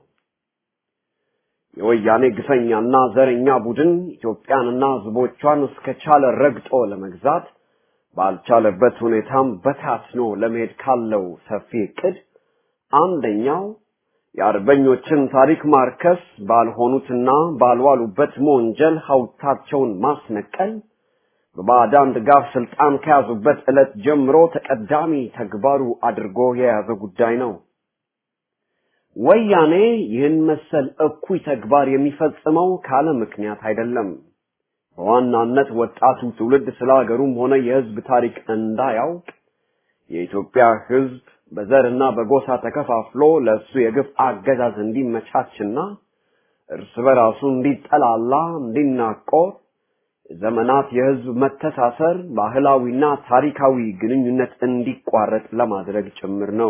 የወያኔ ግፈኛና ዘረኛ ቡድን ኢትዮጵያንና ሕዝቦቿን እስከቻለ ረግጦ ለመግዛት ባልቻለበት ሁኔታም በታትኖ ለመሄድ ካለው ሰፊ ዕቅድ አንደኛው የአርበኞችን ታሪክ ማርከስ፣ ባልሆኑትና ባልዋሉበት መወንጀል ሐውልታቸውን ማስነቀል፣ በባዕዳን ድጋፍ ስልጣን ከያዙበት ዕለት ጀምሮ ተቀዳሚ ተግባሩ አድርጎ የያዘ ጉዳይ ነው። ወያኔ ይህን መሰል እኩይ ተግባር የሚፈጽመው ካለ ምክንያት አይደለም። በዋናነት ወጣቱ ትውልድ ስለ ሀገሩም ሆነ የሕዝብ ታሪክ እንዳያውቅ የኢትዮጵያ ሕዝብ በዘርና በጎሳ ተከፋፍሎ ለእሱ የግፍ አገዛዝ እንዲመቻችና እርስ በራሱ እንዲጠላላ፣ እንዲናቆር የዘመናት የሕዝብ መተሳሰር ባህላዊና ታሪካዊ ግንኙነት እንዲቋረጥ ለማድረግ ጭምር ነው።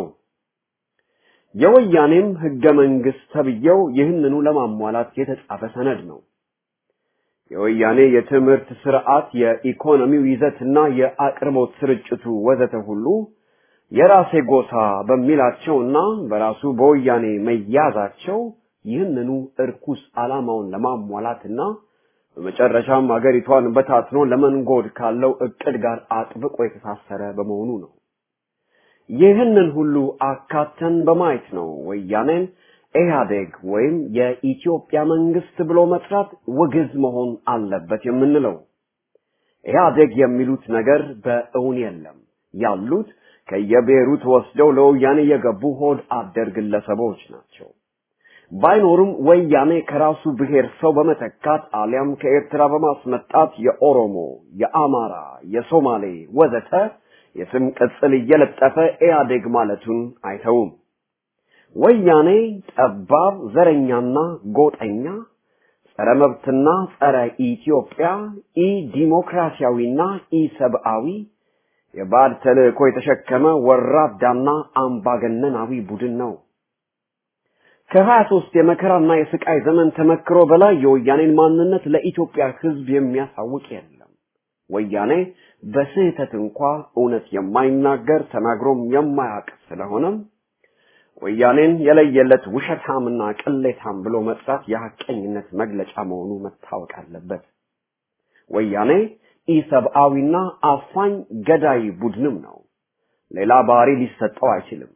የወያኔም ህገ መንግስት ተብዬው ይህንኑ ለማሟላት የተጻፈ ሰነድ ነው። የወያኔ የትምህርት ስርዓት፣ የኢኮኖሚው ይዘትና የአቅርቦት ስርጭቱ ወዘተ ሁሉ የራሴ ጎሳ በሚላቸውና በራሱ በወያኔ መያዛቸው ይህንኑ እርኩስ ዓላማውን ለማሟላትና በመጨረሻም አገሪቷን በታትኖ ለመንጎድ ካለው እቅድ ጋር አጥብቆ የተሳሰረ በመሆኑ ነው። ይህንን ሁሉ አካተን በማየት ነው ወያኔን ኢህአዴግ ወይም የኢትዮጵያ መንግስት ብሎ መጥራት ውግዝ መሆን አለበት የምንለው። ኢህአዴግ የሚሉት ነገር በእውን የለም። ያሉት ከየብሔሩ ተወስደው ለወያኔ የገቡ ሆድ አደር ግለሰቦች ናቸው። ባይኖሩም ወያኔ ከራሱ ብሔር ሰው በመተካት አሊያም ከኤርትራ በማስመጣት የኦሮሞ፣ የአማራ፣ የሶማሌ ወዘተ የስም ቅጽል እየለጠፈ ኢህአዴግ ማለቱን አይተውም። ወያኔ ጠባብ ዘረኛና ጎጠኛ ጸረ መብትና ጸረ ኢትዮጵያ ኢ ዲሞክራሲያዊና ኢ ሰብአዊ የባዕድ ተልእኮ የተሸከመ ወራዳና አምባገነናዊ ቡድን ነው። ከሀያ ሶስት የመከራና የስቃይ ዘመን ተመክሮ በላይ የወያኔን ማንነት ለኢትዮጵያ ሕዝብ የሚያሳውቅ የለም። ወያኔ በስህተት እንኳ እውነት የማይናገር ተናግሮም የማያውቅ ስለሆነም ወያኔን የለየለት ውሸታምና ቅሌታም ብሎ መጥራት የሐቀኝነት መግለጫ መሆኑ መታወቅ አለበት። ወያኔ ኢሰብአዊና አፋኝ ገዳይ ቡድንም ነው። ሌላ ባህሪ ሊሰጠው አይችልም።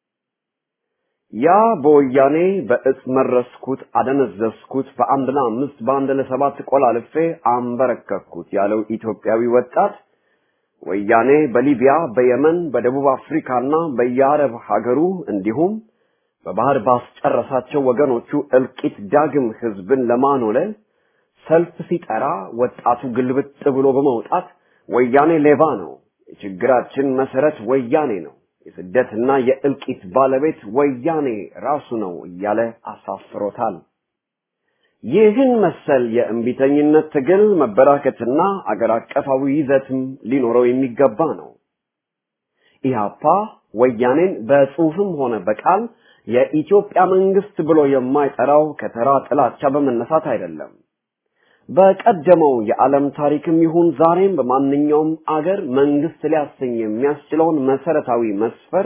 ያ በወያኔ በእጽ መረስኩት፣ አደነዘዝኩት፣ በአንድ ለአምስት በአንድ ለሰባት ቆላልፌ አንበረከኩት ያለው ኢትዮጵያዊ ወጣት ወያኔ በሊቢያ፣ በየመን፣ በደቡብ አፍሪካና በየአረብ ሀገሩ እንዲሁም በባህር ባስጨረሳቸው ወገኖቹ እልቂት ዳግም ህዝብን ለማኖለል ሰልፍ ሲጠራ ወጣቱ ግልብጥ ብሎ በመውጣት ወያኔ ሌባ ነው፣ የችግራችን መሰረት ወያኔ ነው፣ የስደትና የእልቂት ባለቤት ወያኔ ራሱ ነው እያለ አሳፍሮታል። ይህን መሰል የእምቢተኝነት ትግል መበራከትና አገር አቀፋዊ ይዘትም ሊኖረው የሚገባ ነው። ኢህአፓ ወያኔን በጽሁፍም ሆነ በቃል የኢትዮጵያ መንግስት ብሎ የማይጠራው ከተራ ጥላቻ በመነሳት አይደለም። በቀደመው የዓለም ታሪክም ይሁን ዛሬም በማንኛውም አገር መንግስት ሊያሰኝ የሚያስችለውን መሰረታዊ መስፈርት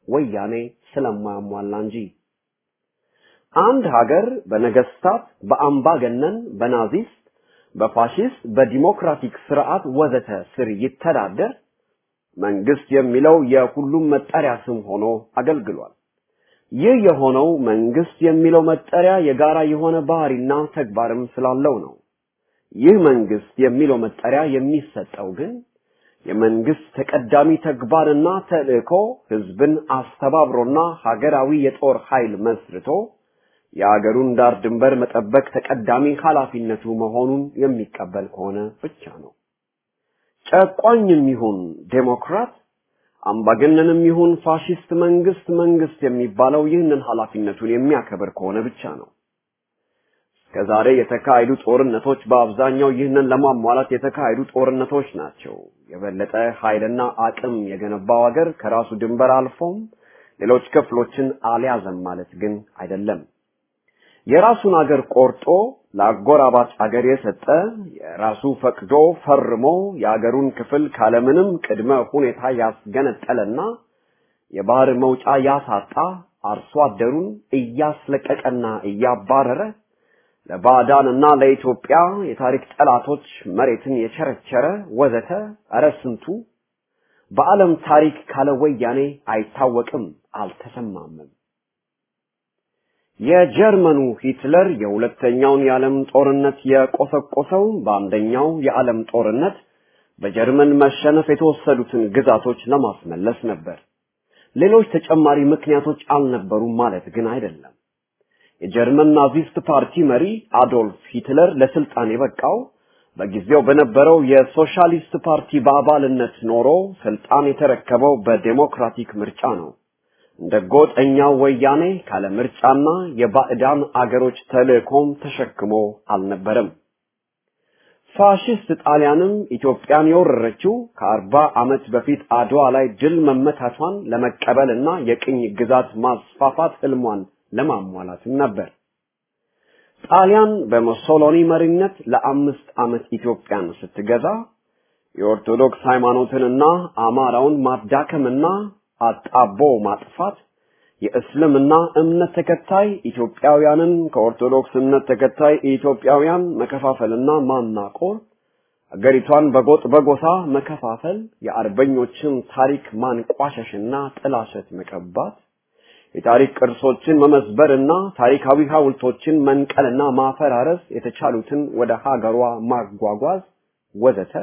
ወያኔ ስለማያሟላ እንጂ። አንድ ሀገር በነገስታት፣ በአምባገነን፣ በናዚስት፣ በፋሽስት፣ በዲሞክራቲክ ስርዓት ወዘተ ስር ይተዳደር መንግስት የሚለው የሁሉም መጠሪያ ስም ሆኖ አገልግሏል። ይህ የሆነው መንግስት የሚለው መጠሪያ የጋራ የሆነ ባህሪና ተግባርም ስላለው ነው። ይህ መንግስት የሚለው መጠሪያ የሚሰጠው ግን የመንግስት ተቀዳሚ ተግባርና ተልእኮ ህዝብን አስተባብሮና ሀገራዊ የጦር ኃይል መስርቶ የአገሩን ዳር ድንበር መጠበቅ ተቀዳሚ ኃላፊነቱ መሆኑን የሚቀበል ከሆነ ብቻ ነው። ጨቋኝም ይሁን ዴሞክራት፣ አምባገነንም ይሁን ፋሽስት መንግስት መንግስት የሚባለው ይህንን ኃላፊነቱን የሚያከብር ከሆነ ብቻ ነው። እስከዛሬ የተካሄዱ ጦርነቶች በአብዛኛው ይህንን ለማሟላት የተካሄዱ ጦርነቶች ናቸው። የበለጠ ኃይልና አቅም የገነባው ሀገር ከራሱ ድንበር አልፎም ሌሎች ክፍሎችን አልያዘም ማለት ግን አይደለም። የራሱን አገር ቆርጦ ለአጎራባች አገር የሰጠ የራሱ ፈቅዶ ፈርሞ የአገሩን ክፍል ካለምንም ቅድመ ሁኔታ ያስገነጠለና የባህር መውጫ ያሳጣ አርሶ አደሩን እያስለቀቀና እያባረረ ለባዕዳንና ለኢትዮጵያ የታሪክ ጠላቶች መሬትን የቸረቸረ ወዘተ እረ ስንቱ በዓለም ታሪክ ካለ ወያኔ አይታወቅም፣ አልተሰማምም። የጀርመኑ ሂትለር የሁለተኛውን የዓለም ጦርነት የቆሰቆሰው በአንደኛው የዓለም ጦርነት በጀርመን መሸነፍ የተወሰዱትን ግዛቶች ለማስመለስ ነበር። ሌሎች ተጨማሪ ምክንያቶች አልነበሩም ማለት ግን አይደለም። የጀርመን ናዚስት ፓርቲ መሪ አዶልፍ ሂትለር ለስልጣን የበቃው በጊዜው በነበረው የሶሻሊስት ፓርቲ በአባልነት ኖሮ ስልጣን የተረከበው በዴሞክራቲክ ምርጫ ነው። እንደ ጎጠኛው ወያኔ ካለ ምርጫና የባዕዳን አገሮች ተልእኮም ተሸክሞ አልነበረም። ፋሽስት ጣሊያንም ኢትዮጵያን የወረረችው ከአርባ ዓመት በፊት አድዋ ላይ ድል መመታቷን ለመቀበልና የቅኝ ግዛት ማስፋፋት ህልሟን ለማሟላትም ነበር። ጣሊያን በሙሶሎኒ መሪነት ለአምስት ዓመት ኢትዮጵያን ስትገዛ የኦርቶዶክስ ሃይማኖትንና አማራውን ማዳከምና አጣቦ ማጥፋት የእስልምና እምነት ተከታይ ኢትዮጵያውያንን ከኦርቶዶክስ እምነት ተከታይ ኢትዮጵያውያን መከፋፈልና ማናቆር፣ አገሪቷን በጎጥ በጎሳ መከፋፈል፣ የአርበኞችን ታሪክ ማንቋሸሽና ጥላሸት መቀባት፣ የታሪክ ቅርሶችን መመዝበርና ታሪካዊ ሐውልቶችን መንቀልና ማፈራረስ፣ የተቻሉትን ወደ ሀገሯ ማጓጓዝ ወዘተ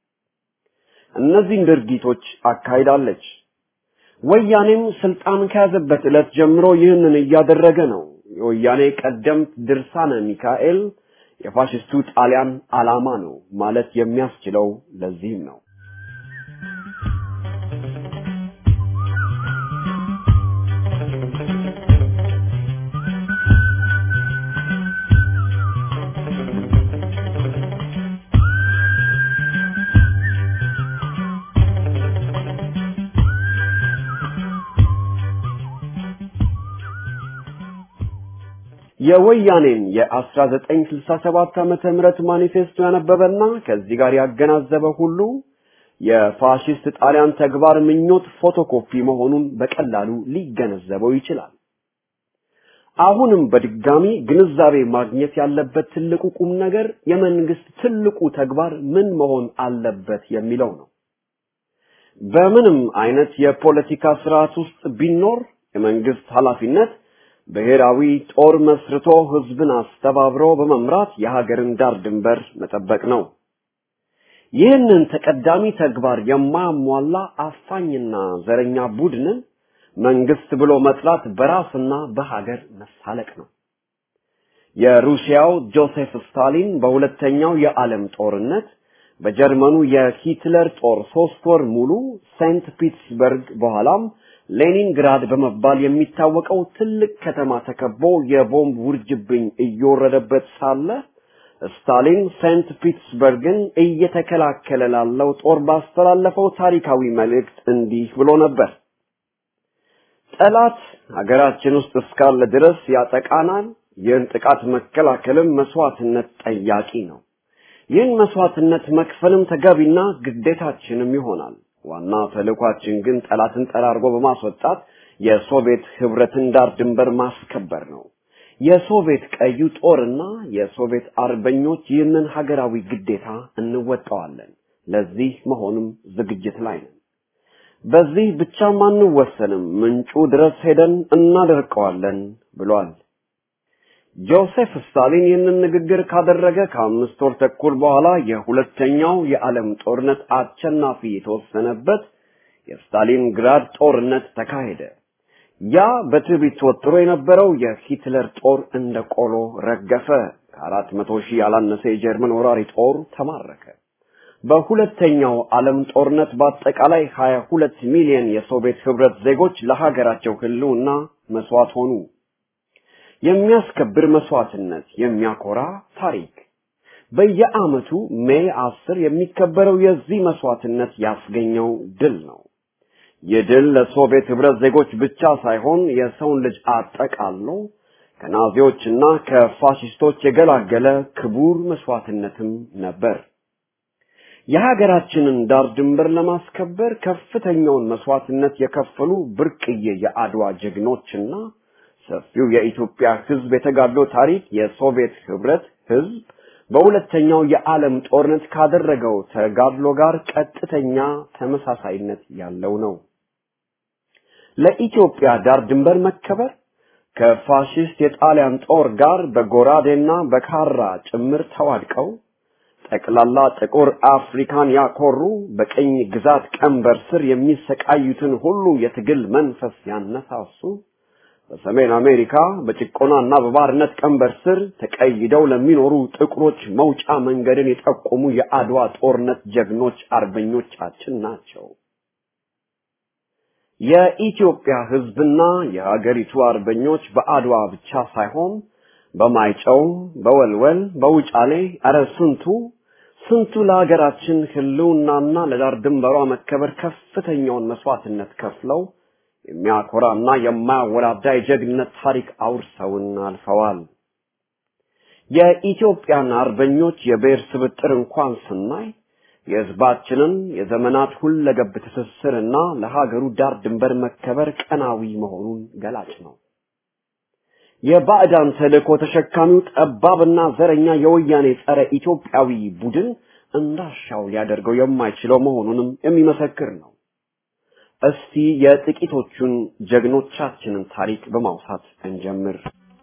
እነዚህን ድርጊቶች አካሂዳለች። ወያኔም ስልጣን ከያዘበት ዕለት ጀምሮ ይህንን እያደረገ ነው። የወያኔ ቀደምት ድርሳነ ሚካኤል የፋሽስቱ ጣሊያን ዓላማ ነው ማለት የሚያስችለው ለዚህም ነው። የወያኔን የ1967 ዓመተ ምህረት ማኒፌስቶ ያነበበና ከዚህ ጋር ያገናዘበ ሁሉ የፋሽስት ጣሊያን ተግባር ምኞት ፎቶኮፒ መሆኑን በቀላሉ ሊገነዘበው ይችላል። አሁንም በድጋሚ ግንዛቤ ማግኘት ያለበት ትልቁ ቁም ነገር የመንግስት ትልቁ ተግባር ምን መሆን አለበት የሚለው ነው። በምንም አይነት የፖለቲካ ስርዓት ውስጥ ቢኖር የመንግስት ኃላፊነት ብሔራዊ ጦር መስርቶ ህዝብን አስተባብሮ በመምራት የሀገርን ዳር ድንበር መጠበቅ ነው። ይህንን ተቀዳሚ ተግባር የማያሟላ አፋኝና ዘረኛ ቡድንን መንግስት ብሎ መጥራት በራስና በሀገር መሳለቅ ነው። የሩሲያው ጆሴፍ ስታሊን በሁለተኛው የዓለም ጦርነት በጀርመኑ የሂትለር ጦር ሶስት ወር ሙሉ ሴንት ፒትስበርግ በኋላም ሌኒንግራድ በመባል የሚታወቀው ትልቅ ከተማ ተከቦ የቦምብ ውርጅብኝ እየወረደበት ሳለ ስታሊን ሴንት ፒትስበርግን እየተከላከለ ላለው ጦር ባስተላለፈው ታሪካዊ መልእክት እንዲህ ብሎ ነበር። ጠላት ሀገራችን ውስጥ እስካለ ድረስ ያጠቃናል። ይህን ጥቃት መከላከልም መስዋዕትነት ጠያቂ ነው። ይህን መስዋዕትነት መክፈልም ተገቢና ግዴታችንም ይሆናል። ዋና ተልእኳችን ግን ጠላትን ጠራርጎ በማስወጣት የሶቪየት ህብረትን ዳር ድንበር ማስከበር ነው። የሶቪየት ቀዩ ጦርና የሶቪየት አርበኞች ይህንን ሀገራዊ ግዴታ እንወጣዋለን። ለዚህ መሆኑም ዝግጅት ላይ ነን። በዚህ ብቻም አንወሰንም፣ ምንጩ ድረስ ሄደን እናደርቀዋለን ብሏል። ጆሴፍ ስታሊን ይህንን ንግግር ካደረገ ከአምስት ወር ተኩል በኋላ የሁለተኛው የዓለም ጦርነት አሸናፊ የተወሰነበት የስታሊንግራድ ጦርነት ተካሄደ። ያ በትዕቢት ተወጥሮ የነበረው የሂትለር ጦር እንደ ቆሎ ረገፈ። ከአራት መቶ ሺህ ያላነሰ የጀርመን ወራሪ ጦር ተማረከ። በሁለተኛው ዓለም ጦርነት በአጠቃላይ 22 ሚሊዮን የሶቪየት ህብረት ዜጎች ለሀገራቸው ህልውና መስዋዕት ሆኑ። የሚያስከብር መስዋዕትነት፣ የሚያኮራ ታሪክ። በየዓመቱ ሜይ አስር የሚከበረው የዚህ መስዋዕትነት ያስገኘው ድል ነው። ይህ ድል ለሶቪየት ህብረት ዜጎች ብቻ ሳይሆን የሰውን ልጅ አጠቃሎ ከናዚዎችና ከፋሽስቶች የገላገለ ክቡር መስዋዕትነትም ነበር። የሀገራችንን ዳር ድንበር ለማስከበር ከፍተኛውን መስዋዕትነት የከፈሉ ብርቅዬ የአድዋ ጀግኖችና ሰፊው የኢትዮጵያ ህዝብ የተጋድሎ ታሪክ የሶቪየት ህብረት ህዝብ በሁለተኛው የዓለም ጦርነት ካደረገው ተጋድሎ ጋር ቀጥተኛ ተመሳሳይነት ያለው ነው። ለኢትዮጵያ ዳር ድንበር መከበር ከፋሽስት የጣሊያን ጦር ጋር በጎራዴና በካራ ጭምር ተዋድቀው ጠቅላላ ጥቁር አፍሪካን ያኮሩ በቅኝ ግዛት ቀንበር ስር የሚሰቃዩትን ሁሉ የትግል መንፈስ ያነሳሱ በሰሜን አሜሪካ በጭቆናና በባርነት ቀንበር ስር ተቀይደው ለሚኖሩ ጥቁሮች መውጫ መንገድን የጠቆሙ የአድዋ ጦርነት ጀግኖች አርበኞቻችን ናቸው። የኢትዮጵያ ህዝብና የሀገሪቱ አርበኞች በአድዋ ብቻ ሳይሆን በማይጨው፣ በወልወል፣ በውጫሌ አረ ስንቱ ስንቱ ለሀገራችን ህልውናና ለዳር ድንበሯ መከበር ከፍተኛውን መስዋዕትነት ከፍለው የሚያኮራና የማያወላዳ የጀግንነት ታሪክ አውርሰውን አልፈዋል። የኢትዮጵያን አርበኞች የብሔር ስብጥር እንኳን ስናይ የህዝባችንን የዘመናት ሁለገብ ትስስርና ለሀገሩ ዳር ድንበር መከበር ቀናዊ መሆኑን ገላጭ ነው። የባዕዳን ተልእኮ ተሸካሚው ጠባብና ዘረኛ የወያኔ ጸረ ኢትዮጵያዊ ቡድን እንዳሻው ሊያደርገው የማይችለው መሆኑንም የሚመሰክር ነው። እስቲ የጥቂቶቹን ጀግኖቻችንን ታሪክ በማውሳት እንጀምር።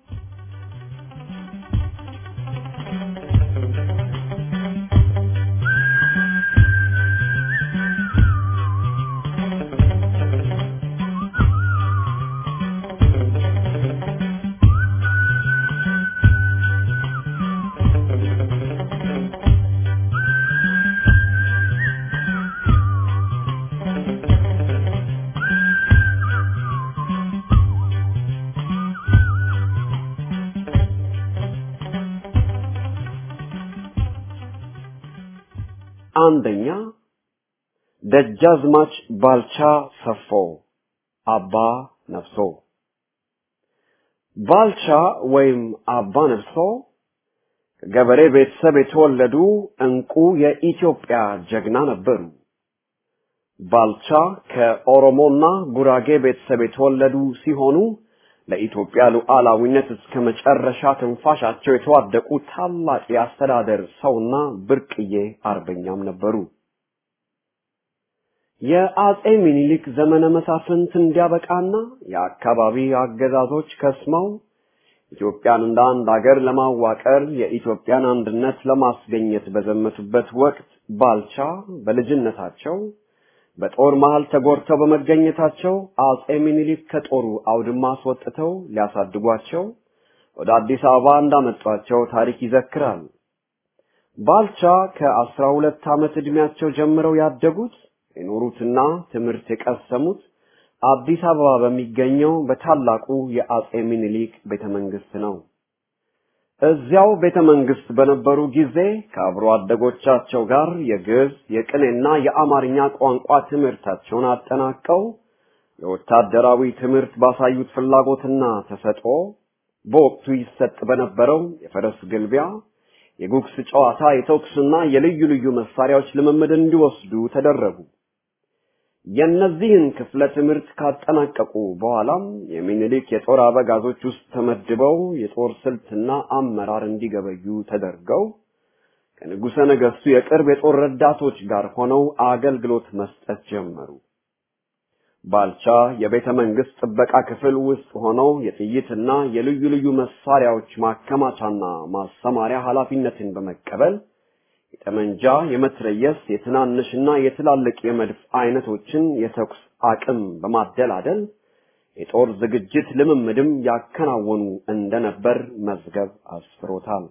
አንደኛ ደጃዝማች ባልቻ ሰፎ አባ ነፍሶ ባልቻ ወይም አባ ነፍሶ ከገበሬ ቤተሰብ የተወለዱ እንቁ የኢትዮጵያ ጀግና ነበሩ። ባልቻ ከኦሮሞና ጉራጌ ቤተሰብ የተወለዱ ሲሆኑ ለኢትዮጵያ ሉዓላዊነት እስከ መጨረሻ ትንፋሻቸው የተዋደቁ ታላቅ የአስተዳደር ሰውና ብርቅዬ አርበኛም ነበሩ። የአጼ ሚኒሊክ ዘመነ መሳፍንት እንዲያበቃና የአካባቢ አገዛዞች ከስመው ኢትዮጵያን እንደ አንድ አገር ለማዋቀር የኢትዮጵያን አንድነት ለማስገኘት በዘመቱበት ወቅት ባልቻ በልጅነታቸው በጦር መሃል ተጎድተው በመገኘታቸው አጼ ሚኒሊክ ከጦሩ አውድማ አስወጥተው ሊያሳድጓቸው ወደ አዲስ አበባ እንዳመጧቸው ታሪክ ይዘክራል። ባልቻ ከአስራ ሁለት ዓመት ዕድሜያቸው ጀምረው ያደጉት የኖሩትና ትምህርት የቀሰሙት አዲስ አበባ በሚገኘው በታላቁ የአጼ ሚኒሊክ ቤተ መንግስት ነው። እዚያው ቤተ መንግስት በነበሩ ጊዜ ከአብሮ አደጎቻቸው ጋር የግዕዝ፣ የቅኔና የአማርኛ ቋንቋ ትምህርታቸውን አጠናቀው የወታደራዊ ትምህርት ባሳዩት ፍላጎትና ተሰጥኦ በወቅቱ ይሰጥ በነበረው የፈረስ ግልቢያ፣ የጉግስ ጨዋታ፣ የተኩስና የልዩ ልዩ መሳሪያዎች ልምምድ እንዲወስዱ ተደረጉ። የእነዚህን ክፍለ ትምህርት ካጠናቀቁ በኋላም የሚኒሊክ የጦር አበጋዞች ውስጥ ተመድበው የጦር ስልትና አመራር እንዲገበዩ ተደርገው ከንጉሠ ነገሥቱ የቅርብ የጦር ረዳቶች ጋር ሆነው አገልግሎት መስጠት ጀመሩ። ባልቻ የቤተ መንግስት ጥበቃ ክፍል ውስጥ ሆነው የጥይትና የልዩ ልዩ መሳሪያዎች ማከማቻና ማሰማሪያ ኃላፊነትን በመቀበል የጠመንጃ፣ የመትረየስ፣ የትናንሽና የትላልቅ የመድፍ አይነቶችን የተኩስ አቅም በማደላደል የጦር ዝግጅት ልምምድም ያከናወኑ እንደነበር መዝገብ አስፍሮታል።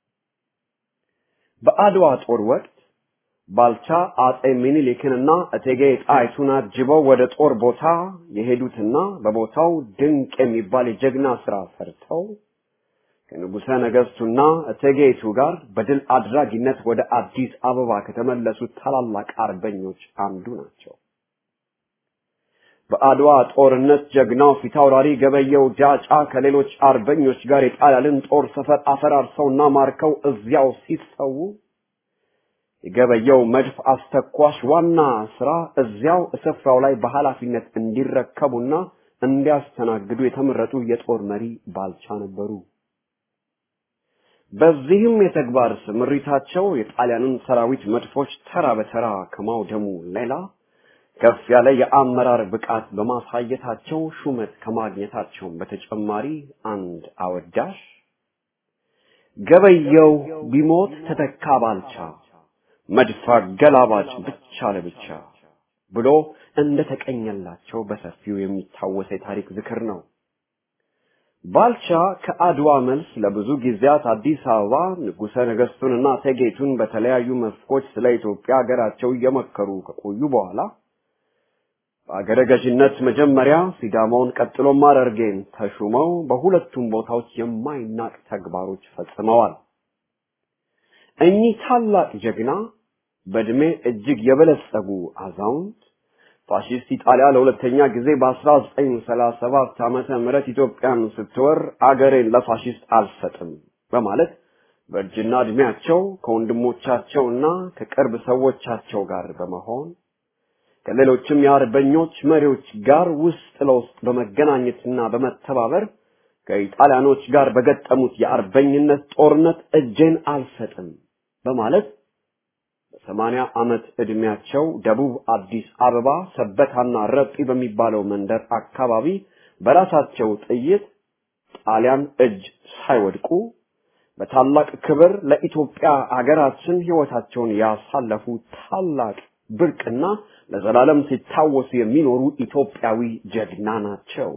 በአድዋ ጦር ወቅት ባልቻ አጼ ሚኒሊክንና እቴጌ ጣይቱን አጅበው ወደ ጦር ቦታ የሄዱትና በቦታው ድንቅ የሚባል የጀግና ስራ ሰርተው ከንጉሠ ነገሥቱና እቴጌይቱ ጋር በድል አድራጊነት ወደ አዲስ አበባ ከተመለሱት ታላላቅ አርበኞች አንዱ ናቸው። በአድዋ ጦርነት ጀግናው ፊታውራሪ ገበየው ጃጫ ከሌሎች አርበኞች ጋር የጣሊያንን ጦር ሰፈር አፈራርሰውና ማርከው እዚያው ሲሰዉ የገበየው መድፍ አስተኳሽ ዋና ስራ እዚያው ስፍራው ላይ በኃላፊነት እንዲረከቡና እንዲያስተናግዱ የተመረጡ የጦር መሪ ባልቻ ነበሩ። በዚህም የተግባር ስምሪታቸው የጣሊያንን ሰራዊት መድፎች ተራ በተራ ከማውደሙ ሌላ ከፍ ያለ የአመራር ብቃት በማሳየታቸው ሹመት ከማግኘታቸውም በተጨማሪ አንድ አወዳሽ ገበየው ቢሞት ተተካ ባልቻ መድፍ አገላባጭ ብቻ ለብቻ ብሎ እንደተቀኘላቸው በሰፊው የሚታወስ የታሪክ ዝክር ነው። ባልቻ ከአድዋ መልስ ለብዙ ጊዜያት አዲስ አበባ ንጉሠ ነገሥቱንና እቴጌይቱን በተለያዩ መስኮች ስለ ኢትዮጵያ ሀገራቸው እየመከሩ ከቆዩ በኋላ በአገረ ገዥነት መጀመሪያ ሲዳማውን ቀጥሎም ሐረርጌን ተሹመው በሁለቱም ቦታዎች የማይናቅ ተግባሮች ፈጽመዋል። እኚህ ታላቅ ጀግና በዕድሜ እጅግ የበለጸጉ አዛውንት ፋሺስት ኢጣሊያ ለሁለተኛ ጊዜ በ1937 ዓመተ ምህረት ኢትዮጵያን ስትወር አገሬን ለፋሺስት አልሰጥም በማለት በእርጅና ዕድሜያቸው ከወንድሞቻቸውና ከቅርብ ሰዎቻቸው ጋር በመሆን ከሌሎችም የአርበኞች መሪዎች ጋር ውስጥ ለውስጥ በመገናኘትና በመተባበር ከኢጣሊያኖች ጋር በገጠሙት የአርበኝነት ጦርነት እጄን አልሰጥም በማለት በሰማንያ ዓመት ዕድሜያቸው ደቡብ አዲስ አበባ ሰበታና ረጲ በሚባለው መንደር አካባቢ በራሳቸው ጥይት ጣሊያን እጅ ሳይወድቁ በታላቅ ክብር ለኢትዮጵያ አገራችን ሕይወታቸውን ያሳለፉ ታላቅ ብርቅና ለዘላለም ሲታወሱ የሚኖሩ ኢትዮጵያዊ ጀግና ናቸው።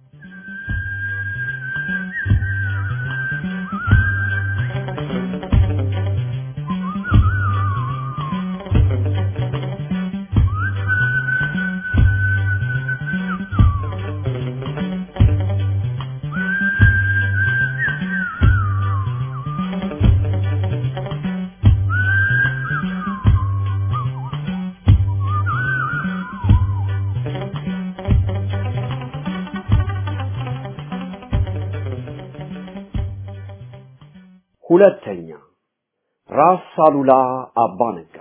ሁለተኛ ራስ አሉላ አባ ነጋ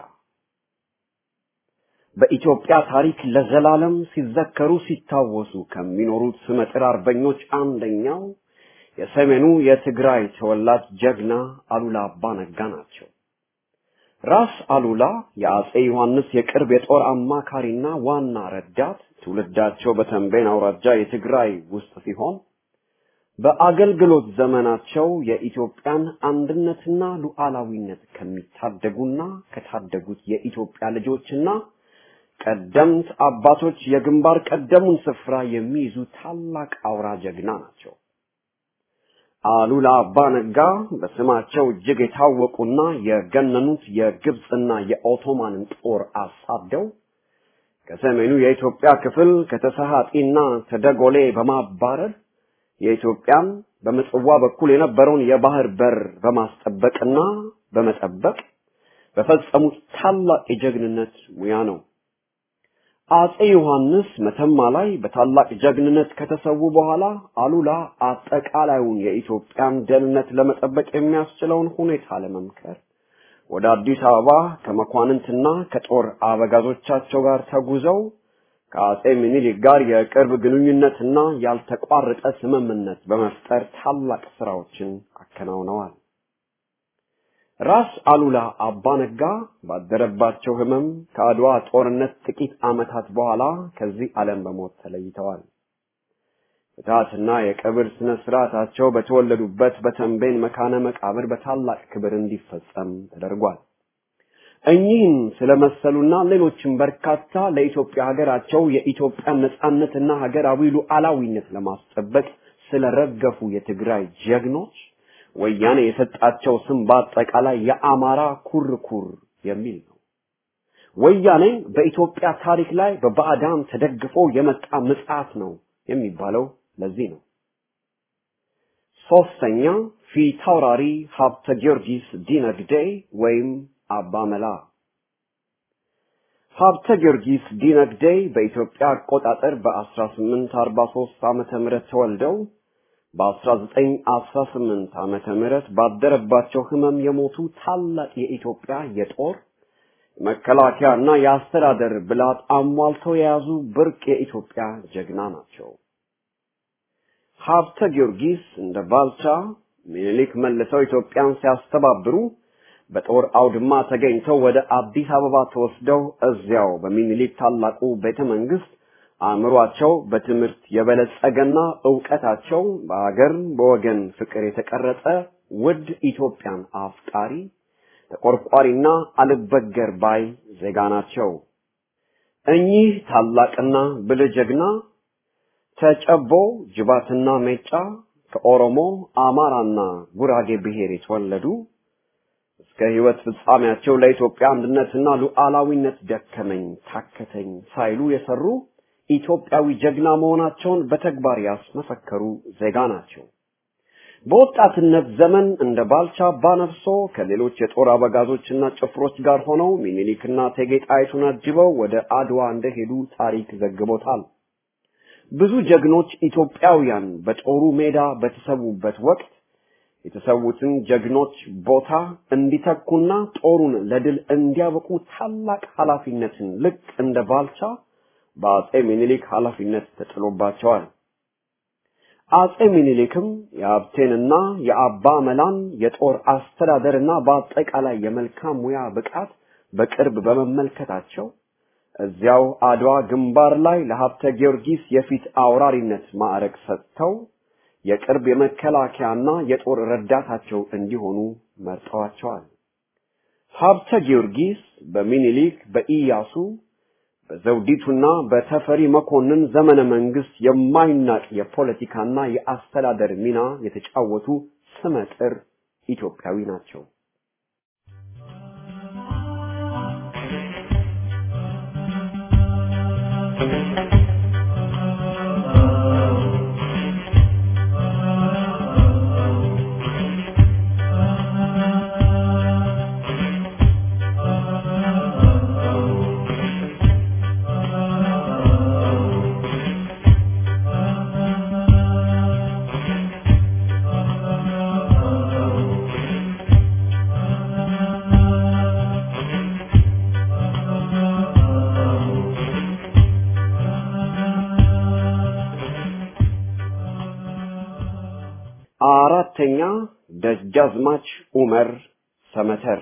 በኢትዮጵያ ታሪክ ለዘላለም ሲዘከሩ ሲታወሱ ከሚኖሩት ስመጥር አርበኞች አንደኛው የሰሜኑ የትግራይ ተወላጅ ጀግና አሉላ አባ ነጋ ናቸው። ራስ አሉላ የአጼ ዮሐንስ የቅርብ የጦር አማካሪና ዋና ረዳት፣ ትውልዳቸው በተንቤን አውራጃ የትግራይ ውስጥ ሲሆን በአገልግሎት ዘመናቸው የኢትዮጵያን አንድነትና ሉዓላዊነት ከሚታደጉና ከታደጉት የኢትዮጵያ ልጆችና ቀደምት አባቶች የግንባር ቀደሙን ስፍራ የሚይዙ ታላቅ አውራ ጀግና ናቸው። አሉላ አባ ነጋ በስማቸው እጅግ የታወቁና የገነኑት የግብፅና የኦቶማንን ጦር አሳደው ከሰሜኑ የኢትዮጵያ ክፍል ከተሰሃጢና ተደጎሌ በማባረር የኢትዮጵያን በምጽዋ በኩል የነበረውን የባህር በር በማስጠበቅና በመጠበቅ በፈጸሙት ታላቅ የጀግንነት ሙያ ነው። አጼ ዮሐንስ መተማ ላይ በታላቅ ጀግንነት ከተሰዉ በኋላ አሉላ አጠቃላዩን የኢትዮጵያን ደህንነት ለመጠበቅ የሚያስችለውን ሁኔታ ለመምከር ወደ አዲስ አበባ ከመኳንንትና ከጦር አበጋዞቻቸው ጋር ተጉዘው ከአጼ ምኒልክ ጋር የቅርብ ግንኙነትና ያልተቋረጠ ስምምነት በመፍጠር ታላቅ ስራዎችን አከናውነዋል። ራስ አሉላ አባ ነጋ ባደረባቸው ህመም ከአድዋ ጦርነት ጥቂት ዓመታት በኋላ ከዚህ ዓለም በሞት ተለይተዋል። ፍትሐትና የቀብር ስነ ስርዓታቸው በተወለዱበት በተንቤን መካነ መቃብር በታላቅ ክብር እንዲፈጸም ተደርጓል። እኚህን ስለመሰሉና ሌሎችም በርካታ ለኢትዮጵያ ሀገራቸው የኢትዮጵያን ነጻነትና ሀገራዊ ሉዓላዊነት ለማስጠበቅ ስለረገፉ የትግራይ ጀግኖች ወያኔ የሰጣቸው ስም በአጠቃላይ የአማራ ኩርኩር የሚል ነው። ወያኔ በኢትዮጵያ ታሪክ ላይ በባዕዳን ተደግፎ የመጣ ምጽዓት ነው የሚባለው ለዚህ ነው። ሶስተኛ ፊታውራሪ ሀብተ ጊዮርጊስ ዲነግዴ ወይም አባ መላ ሀብተ ጊዮርጊስ ዲነግዴ በኢትዮጵያ አቆጣጠር በ1843 ዓመተ ምህረት ተወልደው በ1918 ዓመተ ምህረት ባደረባቸው ህመም የሞቱ ታላቅ የኢትዮጵያ የጦር መከላከያ እና የአስተዳደር ብላት አሟልተው የያዙ ብርቅ የኢትዮጵያ ጀግና ናቸው። ሀብተ ጊዮርጊስ እንደ ባልቻ ሚኒሊክ መልሰው ኢትዮጵያን ሲያስተባብሩ በጦር አውድማ ተገኝተው ወደ አዲስ አበባ ተወስደው እዚያው በሚኒሊክ ታላቁ ቤተ መንግስት አእምሯቸው በትምህርት የበለጸገና ዕውቀታቸው በአገር በወገን ፍቅር የተቀረጸ ውድ ኢትዮጵያን አፍቃሪ ተቆርቋሪና አልበገር ባይ ዜጋ ናቸው። እኚህ ታላቅና ብልህ ጀግና ተጨቦ ጅባትና ሜጫ ከኦሮሞ አማራና ጉራጌ ብሔር የተወለዱ እስከ ህይወት ፍጻሜያቸው ለኢትዮጵያ አንድነትና ሉዓላዊነት ደከመኝ ታከተኝ ሳይሉ የሰሩ ኢትዮጵያዊ ጀግና መሆናቸውን በተግባር ያስመሰከሩ ዜጋ ናቸው። በወጣትነት ዘመን እንደ ባልቻ አባነፍሶ ከሌሎች የጦር አበጋዞችና ጭፍሮች ጋር ሆነው ሚኒሊክና እቴጌ ጣይቱን አጅበው ወደ አድዋ እንደሄዱ ታሪክ ዘግቦታል። ብዙ ጀግኖች ኢትዮጵያውያን በጦሩ ሜዳ በተሰዉበት ወቅት የተሰዉትን ጀግኖች ቦታ እንዲተኩና ጦሩን ለድል እንዲያበቁ ታላቅ ኃላፊነትን ልክ እንደ ባልቻ በአጼ ሚኒሊክ ኃላፊነት ተጥሎባቸዋል። አጼ ሚኒሊክም የሀብቴንና የአባ መላን የጦር አስተዳደርና በአጠቃላይ የመልካም ሙያ ብቃት በቅርብ በመመልከታቸው እዚያው አድዋ ግንባር ላይ ለሀብተ ጊዮርጊስ የፊት አውራሪነት ማዕረግ ሰጥተው የቅርብ የመከላከያና የጦር ረዳታቸው እንዲሆኑ መርጠዋቸዋል። ሀብተ ጊዮርጊስ በሚኒሊክ በኢያሱ በዘውዲቱና በተፈሪ መኮንን ዘመነ መንግስት የማይናቅ የፖለቲካና የአስተዳደር ሚና የተጫወቱ ስመጥር ኢትዮጵያዊ ናቸው። አራተኛ ደጃዝማች ኡመር ሰመተር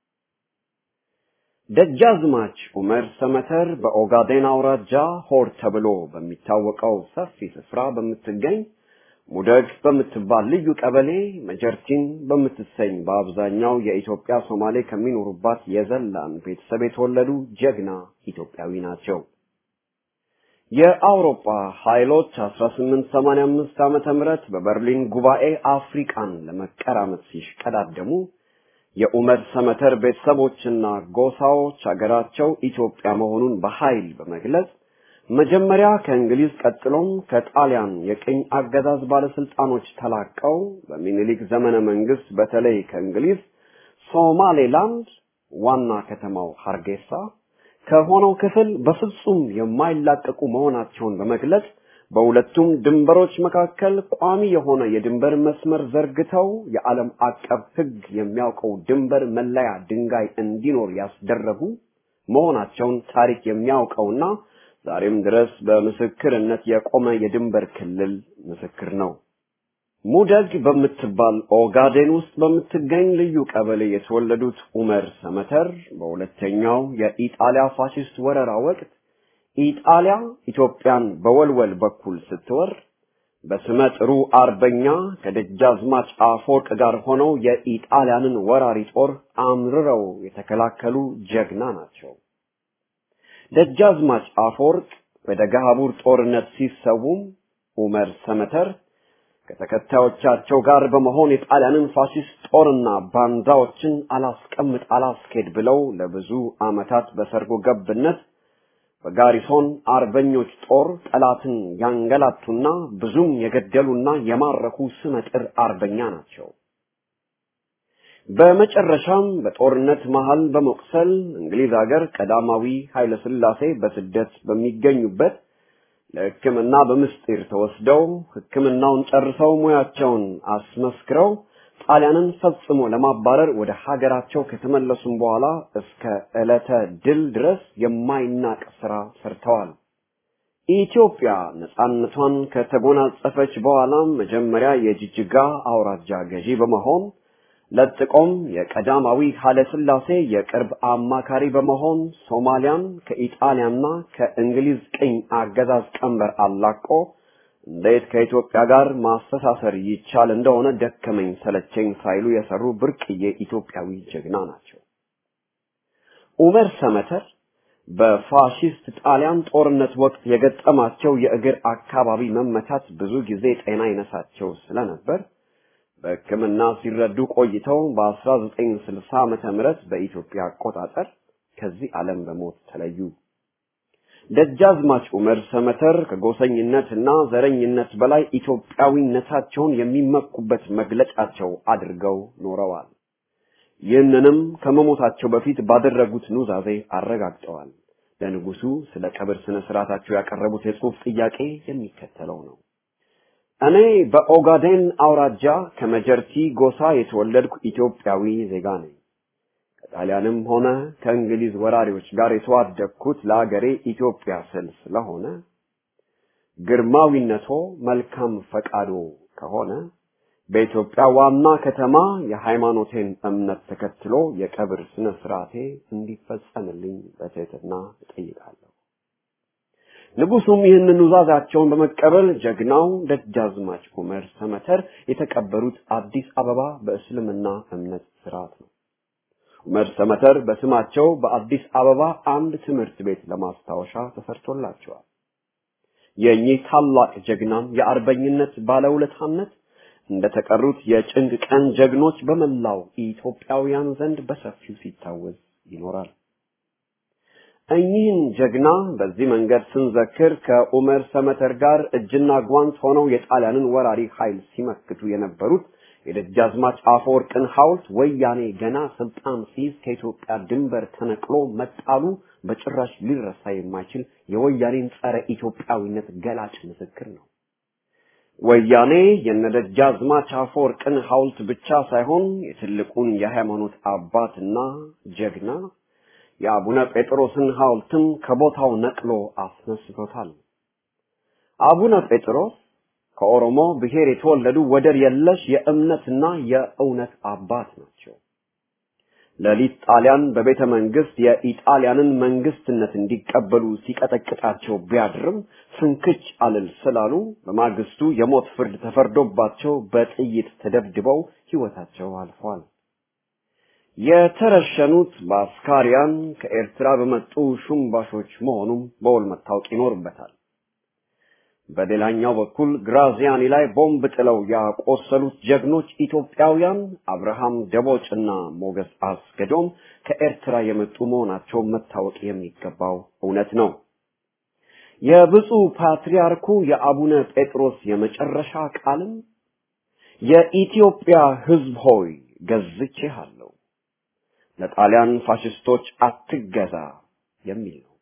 ደጃዝማች ኡመር ሰመተር በኦጋዴን አውራጃ ሆር ተብሎ በሚታወቀው ሰፊ ስፍራ በምትገኝ ሙደግ በምትባል ልዩ ቀበሌ መጀርቲን በምትሰኝ በአብዛኛው የኢትዮጵያ ሶማሌ ከሚኖሩባት የዘላን ቤተሰብ የተወለዱ ጀግና ኢትዮጵያዊ ናቸው። የአውሮፓ ኃይሎች 1885 ዓመተ ምህረት በበርሊን ጉባኤ አፍሪቃን ለመቀራመት ሲሽቀዳደሙ የኡመር ሰመተር ቤተሰቦችና ጎሳዎች አገራቸው ኢትዮጵያ መሆኑን በኃይል በመግለጽ መጀመሪያ ከእንግሊዝ ቀጥሎም ከጣሊያን የቅኝ አገዛዝ ባለስልጣኖች ተላቀው በሚኒሊክ ዘመነ መንግስት በተለይ ከእንግሊዝ ሶማሌላንድ ዋና ከተማው ሀርጌሳ ከሆነው ክፍል በፍጹም የማይላቀቁ መሆናቸውን በመግለጽ በሁለቱም ድንበሮች መካከል ቋሚ የሆነ የድንበር መስመር ዘርግተው የዓለም አቀፍ ሕግ የሚያውቀው ድንበር መለያ ድንጋይ እንዲኖር ያስደረጉ መሆናቸውን ታሪክ የሚያውቀውና ዛሬም ድረስ በምስክርነት የቆመ የድንበር ክልል ምስክር ነው። ሙደግ በምትባል ኦጋዴን ውስጥ በምትገኝ ልዩ ቀበሌ የተወለዱት ኡመር ሰመተር በሁለተኛው የኢጣሊያ ፋሽስት ወረራ ወቅት ኢጣሊያ ኢትዮጵያን በወልወል በኩል ስትወር በስመ ጥሩ አርበኛ ከደጃዝማች አፈወርቅ ጋር ሆነው የኢጣሊያንን ወራሪ ጦር አምርረው የተከላከሉ ጀግና ናቸው። ደጃዝማች አፈወርቅ በደገሃቡር ጦርነት ሲሰዉም ኡመር ሰመተር ከተከታዮቻቸው ጋር በመሆን የጣሊያንን ፋሽስት ጦርና ባንዳዎችን አላስቀምጥ አላስኬድ ብለው ለብዙ ዓመታት በሰርጎ ገብነት በጋሪሶን አርበኞች ጦር ጠላትን ያንገላቱና ብዙም የገደሉና የማረኩ ስመጥር አርበኛ ናቸው። በመጨረሻም በጦርነት መሃል በመቁሰል እንግሊዝ ሀገር ቀዳማዊ ኃይለ ሥላሴ በስደት በሚገኙበት ለሕክምና በምስጢር ተወስደው ሕክምናውን ጨርሰው ሙያቸውን አስመስክረው ጣሊያንን ፈጽሞ ለማባረር ወደ ሀገራቸው ከተመለሱም በኋላ እስከ ዕለተ ድል ድረስ የማይናቅ ስራ ሰርተዋል። ኢትዮጵያ ነጻነቷን ከተጎናጸፈች በኋላም መጀመሪያ የጅጅጋ አውራጃ ገዢ በመሆን ለጥቆም የቀዳማዊ ኃይለ ሥላሴ የቅርብ አማካሪ በመሆን ሶማሊያን ከኢጣሊያና ከእንግሊዝ ቅኝ አገዛዝ ቀንበር አላቆ እንዴት ከኢትዮጵያ ጋር ማስተሳሰር ይቻል እንደሆነ ደከመኝ ሰለቸኝ ሳይሉ የሰሩ ብርቅዬ ኢትዮጵያዊ ጀግና ናቸው። ኡመር ሰመተር በፋሺስት ጣሊያን ጦርነት ወቅት የገጠማቸው የእግር አካባቢ መመታት ብዙ ጊዜ ጤና ይነሳቸው ስለነበር በሕክምና ሲረዱ ቆይተው በ1960 ዓመተ ምህረት በኢትዮጵያ አቆጣጠር ከዚህ ዓለም በሞት ተለዩ። ደጃዝማች ኡመር ሰመተር ከጎሰኝነትና ዘረኝነት በላይ ኢትዮጵያዊነታቸውን የሚመኩበት መግለጫቸው አድርገው ኖረዋል። ይህንንም ከመሞታቸው በፊት ባደረጉት ኑዛዜ አረጋግጠዋል። ለንጉሱ ስለ ቀብር ስነ ስርዓታቸው ያቀረቡት የጽሑፍ ጥያቄ የሚከተለው ነው። እኔ በኦጋዴን አውራጃ ከመጀርቲ ጎሳ የተወለድኩ ኢትዮጵያዊ ዜጋ ነኝ። ከጣሊያንም ሆነ ከእንግሊዝ ወራሪዎች ጋር የተዋደቅኩት ለአገሬ ኢትዮጵያ ስል ስለሆነ ግርማዊነቶ መልካም ፈቃዶ ከሆነ በኢትዮጵያ ዋና ከተማ የሃይማኖቴን እምነት ተከትሎ የቀብር ስነ ስርዓቴ እንዲፈጸምልኝ በትህትና እጠይቃለሁ። ንጉሱም ይህንን ኑዛዛቸውን በመቀበል ጀግናው ደጃዝማች ኡመር ሰመተር የተቀበሩት አዲስ አበባ በእስልምና እምነት ስርዓት ነው። ኡመር ሰመተር በስማቸው በአዲስ አበባ አንድ ትምህርት ቤት ለማስታወሻ ተሰርቶላቸዋል። የእኚህ ታላቅ ጀግናም የአርበኝነት ባለውለታነት እንደተቀሩት የጭንቅ ቀን ጀግኖች በመላው ኢትዮጵያውያን ዘንድ በሰፊው ሲታወስ ይኖራል። እኚህን ጀግና በዚህ መንገድ ስንዘክር ከኡመር ሰመተር ጋር እጅና ጓንት ሆነው የጣሊያንን ወራሪ ኃይል ሲመክቱ የነበሩት የደጃዝማች አፈወርቅን ሐውልት ወያኔ ገና ስልጣን ሲይዝ ከኢትዮጵያ ድንበር ተነቅሎ መጣሉ በጭራሽ ሊረሳ የማይችል የወያኔን ጸረ ኢትዮጵያዊነት ገላጭ ምስክር ነው። ወያኔ የነደጃዝማች አፈወርቅን ሐውልት ብቻ ሳይሆን የትልቁን የሃይማኖት አባትና ጀግና የአቡነ ጴጥሮስን ሐውልትም ከቦታው ነቅሎ አስነስቶታል። አቡነ ጴጥሮስ ከኦሮሞ ብሔር የተወለዱ ወደር የለሽ የእምነትና የእውነት አባት ናቸው። ሌሊት ጣሊያን በቤተ መንግስት የኢጣሊያንን መንግስትነት እንዲቀበሉ ሲቀጠቅጣቸው ቢያድርም ፍንክች አልል ስላሉ በማግስቱ የሞት ፍርድ ተፈርዶባቸው በጥይት ተደብድበው ሕይወታቸው አልፏል። የተረሸኑት በአስካሪያን ከኤርትራ በመጡ ሹምባሾች መሆኑም በውል መታወቅ ይኖርበታል። በሌላኛው በኩል ግራዚያኒ ላይ ቦምብ ጥለው ያቆሰሉት ጀግኖች ኢትዮጵያውያን አብርሃም ደቦጭና ሞገስ አስገዶም ከኤርትራ የመጡ መሆናቸው መታወቅ የሚገባው እውነት ነው። የብፁዕ ፓትርያርኩ የአቡነ ጴጥሮስ የመጨረሻ ቃልም የኢትዮጵያ ሕዝብ ሆይ ገዝቼሃለሁ፣ ለጣሊያን ፋሽስቶች አትገዛ የሚል ነው።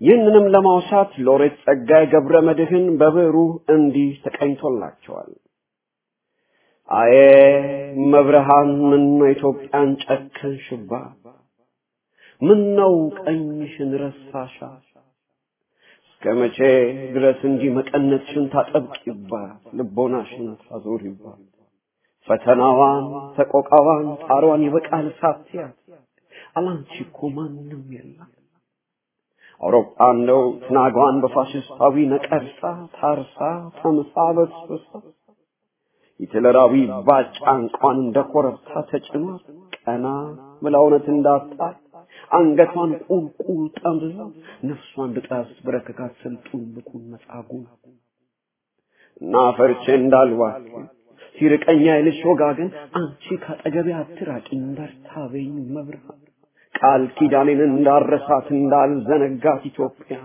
ይህንንም ለማውሳት ሎሬት ጸጋዬ ገብረ መድኅን በብዕሩ እንዲህ ተቀኝቶላቸዋል። አዬ መብርሃን ምን ነው ኢትዮጵያን ጨከንሽባ? ምን ነው ቀኝሽን ረሳሻ? እስከ መቼ ድረስ እንዲህ መቀነትሽን ታጠብቂባት፣ ልቦናሽን ታዞሪባት? ፈተናዋን፣ ሰቆቃዋን፣ ጣሯን ይበቃል ሳትያት፣ አላንቺ እኮ ማንም የለም። አውሮፓ እንደው ትናጓን በፋሽስታዊ ነቀርሳ ታርሳ ተምሳ በስብሳ ሂትለራዊ ባጫ እንኳን እንደ ኮረብታ ተጭኗት ቀና ብላ እውነት እንዳጣ አንገቷን ቁልቁል ጠምዝዛ ነፍሷን ልጣስ በረከካት ስልጡን ልኩን መጻጉ እና ፈርቼ እንዳልዋክ ሲርቀኛ ይልሽ ወጋገን አንቺ ካጠገቤ አትራቂኝ በርታ በይኝ መብርሃን ቃል ኪዳኔን እንዳረሳት እንዳልዘነጋት ኢትዮጵያ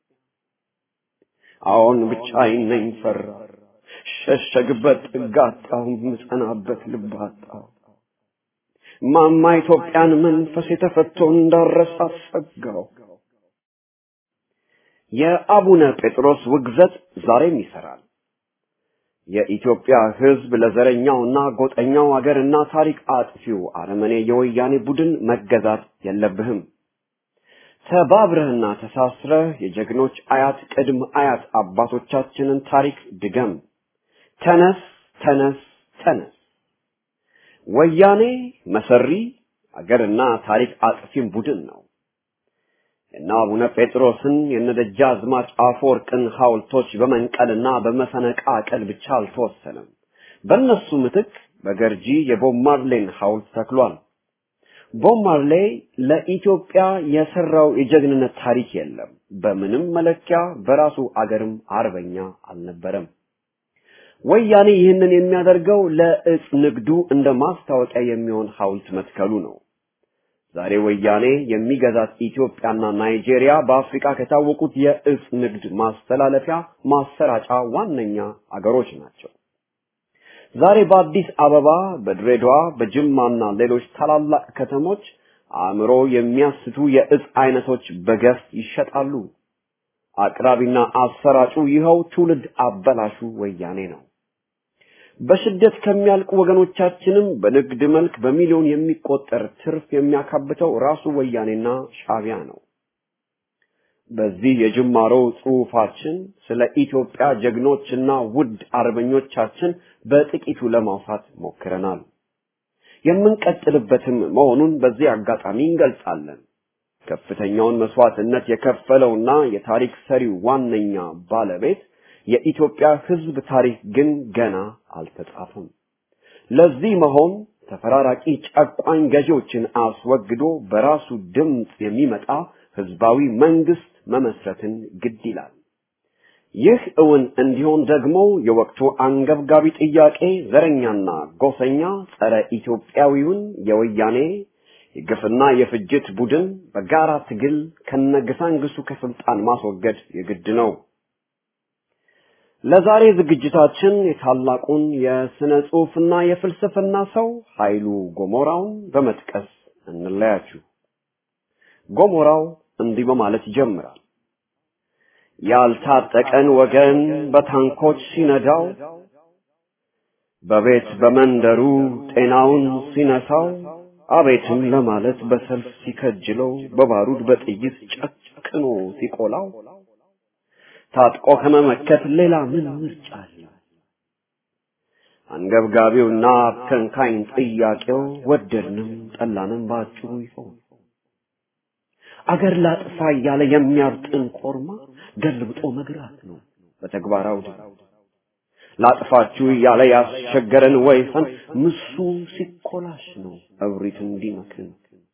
አሁን ብቻዬን ነኝ ፈራ ሸሸግበት ጥግ አጣሁ ምጸናበት ልብ አጣሁ ማማ ኢትዮጵያን መንፈስ የተፈቶ እንዳረሳት ሰጋው የአቡነ ጴጥሮስ ውግዘት ዛሬም ይሰራል የኢትዮጵያ ሕዝብ ለዘረኛውና ጎጠኛው አገርና ታሪክ አጥፊው አረመኔ የወያኔ ቡድን መገዛት የለብህም። ተባብረህና ተሳስረህ የጀግኖች አያት ቅድም አያት አባቶቻችንን ታሪክ ድገም። ተነስ፣ ተነስ፣ ተነስ። ወያኔ መሰሪ አገርና ታሪክ አጥፊም ቡድን ነው። የእነ አቡነ ጴጥሮስን የነደጃዝማች አፈወርቅን ሐውልቶች በመንቀልና በመፈነቃቀል ብቻ አልተወሰነም። በእነሱ ምትክ በገርጂ የቦብ ማርሌን ሐውልት ተክሏል። ቦብ ማርሌ ለኢትዮጵያ የሰራው የጀግንነት ታሪክ የለም። በምንም መለኪያ በራሱ አገርም አርበኛ አልነበረም። ወያኔ ይህንን የሚያደርገው ለእጽ ንግዱ እንደ ማስታወቂያ የሚሆን ሐውልት መትከሉ ነው። ዛሬ ወያኔ የሚገዛት ኢትዮጵያና ናይጄሪያ በአፍሪካ ከታወቁት የእጽ ንግድ ማስተላለፊያ ማሰራጫ ዋነኛ አገሮች ናቸው። ዛሬ በአዲስ አበባ፣ በድሬዳዋ፣ በጅማና ሌሎች ታላላቅ ከተሞች አእምሮ የሚያስቱ የእጽ አይነቶች በገፍ ይሸጣሉ። አቅራቢና አሰራጩ ይኸው ትውልድ አበላሹ ወያኔ ነው። በስደት ከሚያልቁ ወገኖቻችንም በንግድ መልክ በሚሊዮን የሚቆጠር ትርፍ የሚያካብተው ራሱ ወያኔና ሻቢያ ነው። በዚህ የጅማሮ ጽሑፋችን ስለ ኢትዮጵያ ጀግኖችና ውድ አርበኞቻችን በጥቂቱ ለማውሳት ሞክረናል። የምንቀጥልበትም መሆኑን በዚህ አጋጣሚ እንገልጻለን። ከፍተኛውን መስዋዕትነት የከፈለውና የታሪክ ሰሪው ዋነኛ ባለቤት የኢትዮጵያ ሕዝብ ታሪክ ግን ገና አልተጻፈም። ለዚህ መሆን ተፈራራቂ ጨቋኝ ገዢዎችን አስወግዶ በራሱ ድምፅ የሚመጣ ህዝባዊ መንግስት መመስረትን ግድ ይላል። ይህ እውን እንዲሆን ደግሞ የወቅቱ አንገብጋቢ ጥያቄ ዘረኛና ጎሰኛ ጸረ ኢትዮጵያዊውን የወያኔ የግፍና የፍጅት ቡድን በጋራ ትግል ከነግሳንግሱ ከስልጣን ማስወገድ የግድ ነው። ለዛሬ ዝግጅታችን የታላቁን የስነ ጽሑፍና የፍልስፍና ሰው ኃይሉ ጎሞራውን በመጥቀስ እንለያችሁ። ጎሞራው እንዲህ በማለት ይጀምራል። ያልታጠቀን ወገን በታንኮች ሲነዳው፣ በቤት በመንደሩ ጤናውን ሲነሳው፣ አቤትም ለማለት በሰልፍ ሲከጅለው፣ በባሩድ በጥይት ጨክኖ ሲቆላው ታጥቆ ከመመከት ሌላ ምን ምርጫ አለ? አንገብጋቢውና ከንካኝ ጥያቄው ወደድንም ጠላንም በአጭሩ ይሆን አገር ላጥፋ እያለ የሚያብጥን ኮርማ ገልብጦ መግራት ነው በተግባራው ላጥፋችሁ እያለ ያስቸገረን ወይፈን ምሱ ሲኮላሽ ነው እብሪት እንዲመክን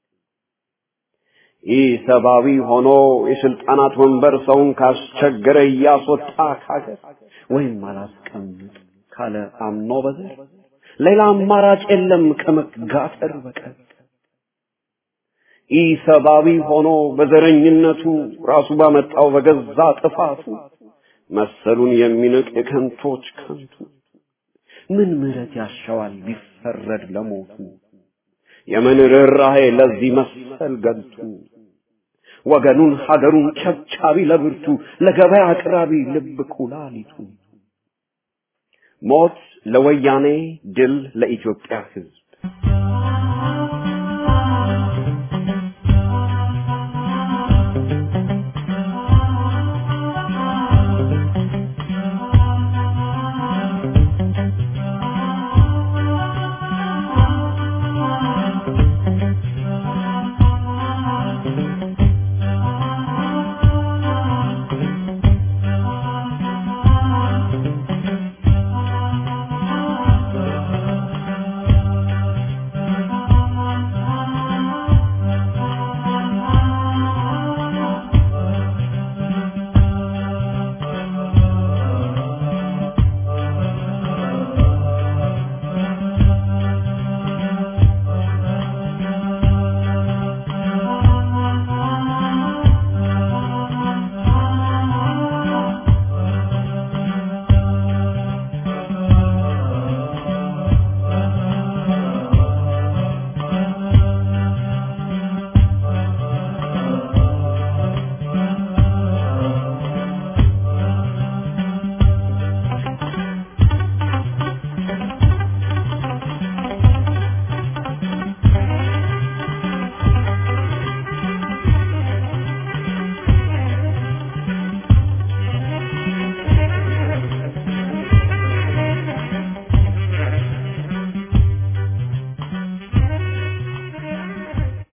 ይህ ሰብአዊ ሆኖ የስልጣናት ወንበር ሰውን ካስቸገረ እያስወጣ ካገር ወይም አላስቀምጥ ካለ አምኖ በዘር ሌላ አማራጭ የለም ከመጋተር በቀር። ይህ ሰብአዊ ሆኖ በዘረኝነቱ ራሱ ባመጣው በገዛ ጥፋቱ መሰሉን የሚንቅ የከንቶች ከንቱ ምን ምሕረት ያሻዋል ቢፈረድ ለሞቱ የምን ርኅራኄ ለዚህ መሰል ገልቱ ወገኑን ሀገሩን ቸብቻቢ ለብርቱ ለገበያ አቅራቢ ልብ ኩላሊቱ ሞት ለወያኔ ድል ለኢትዮጵያ ህዝብ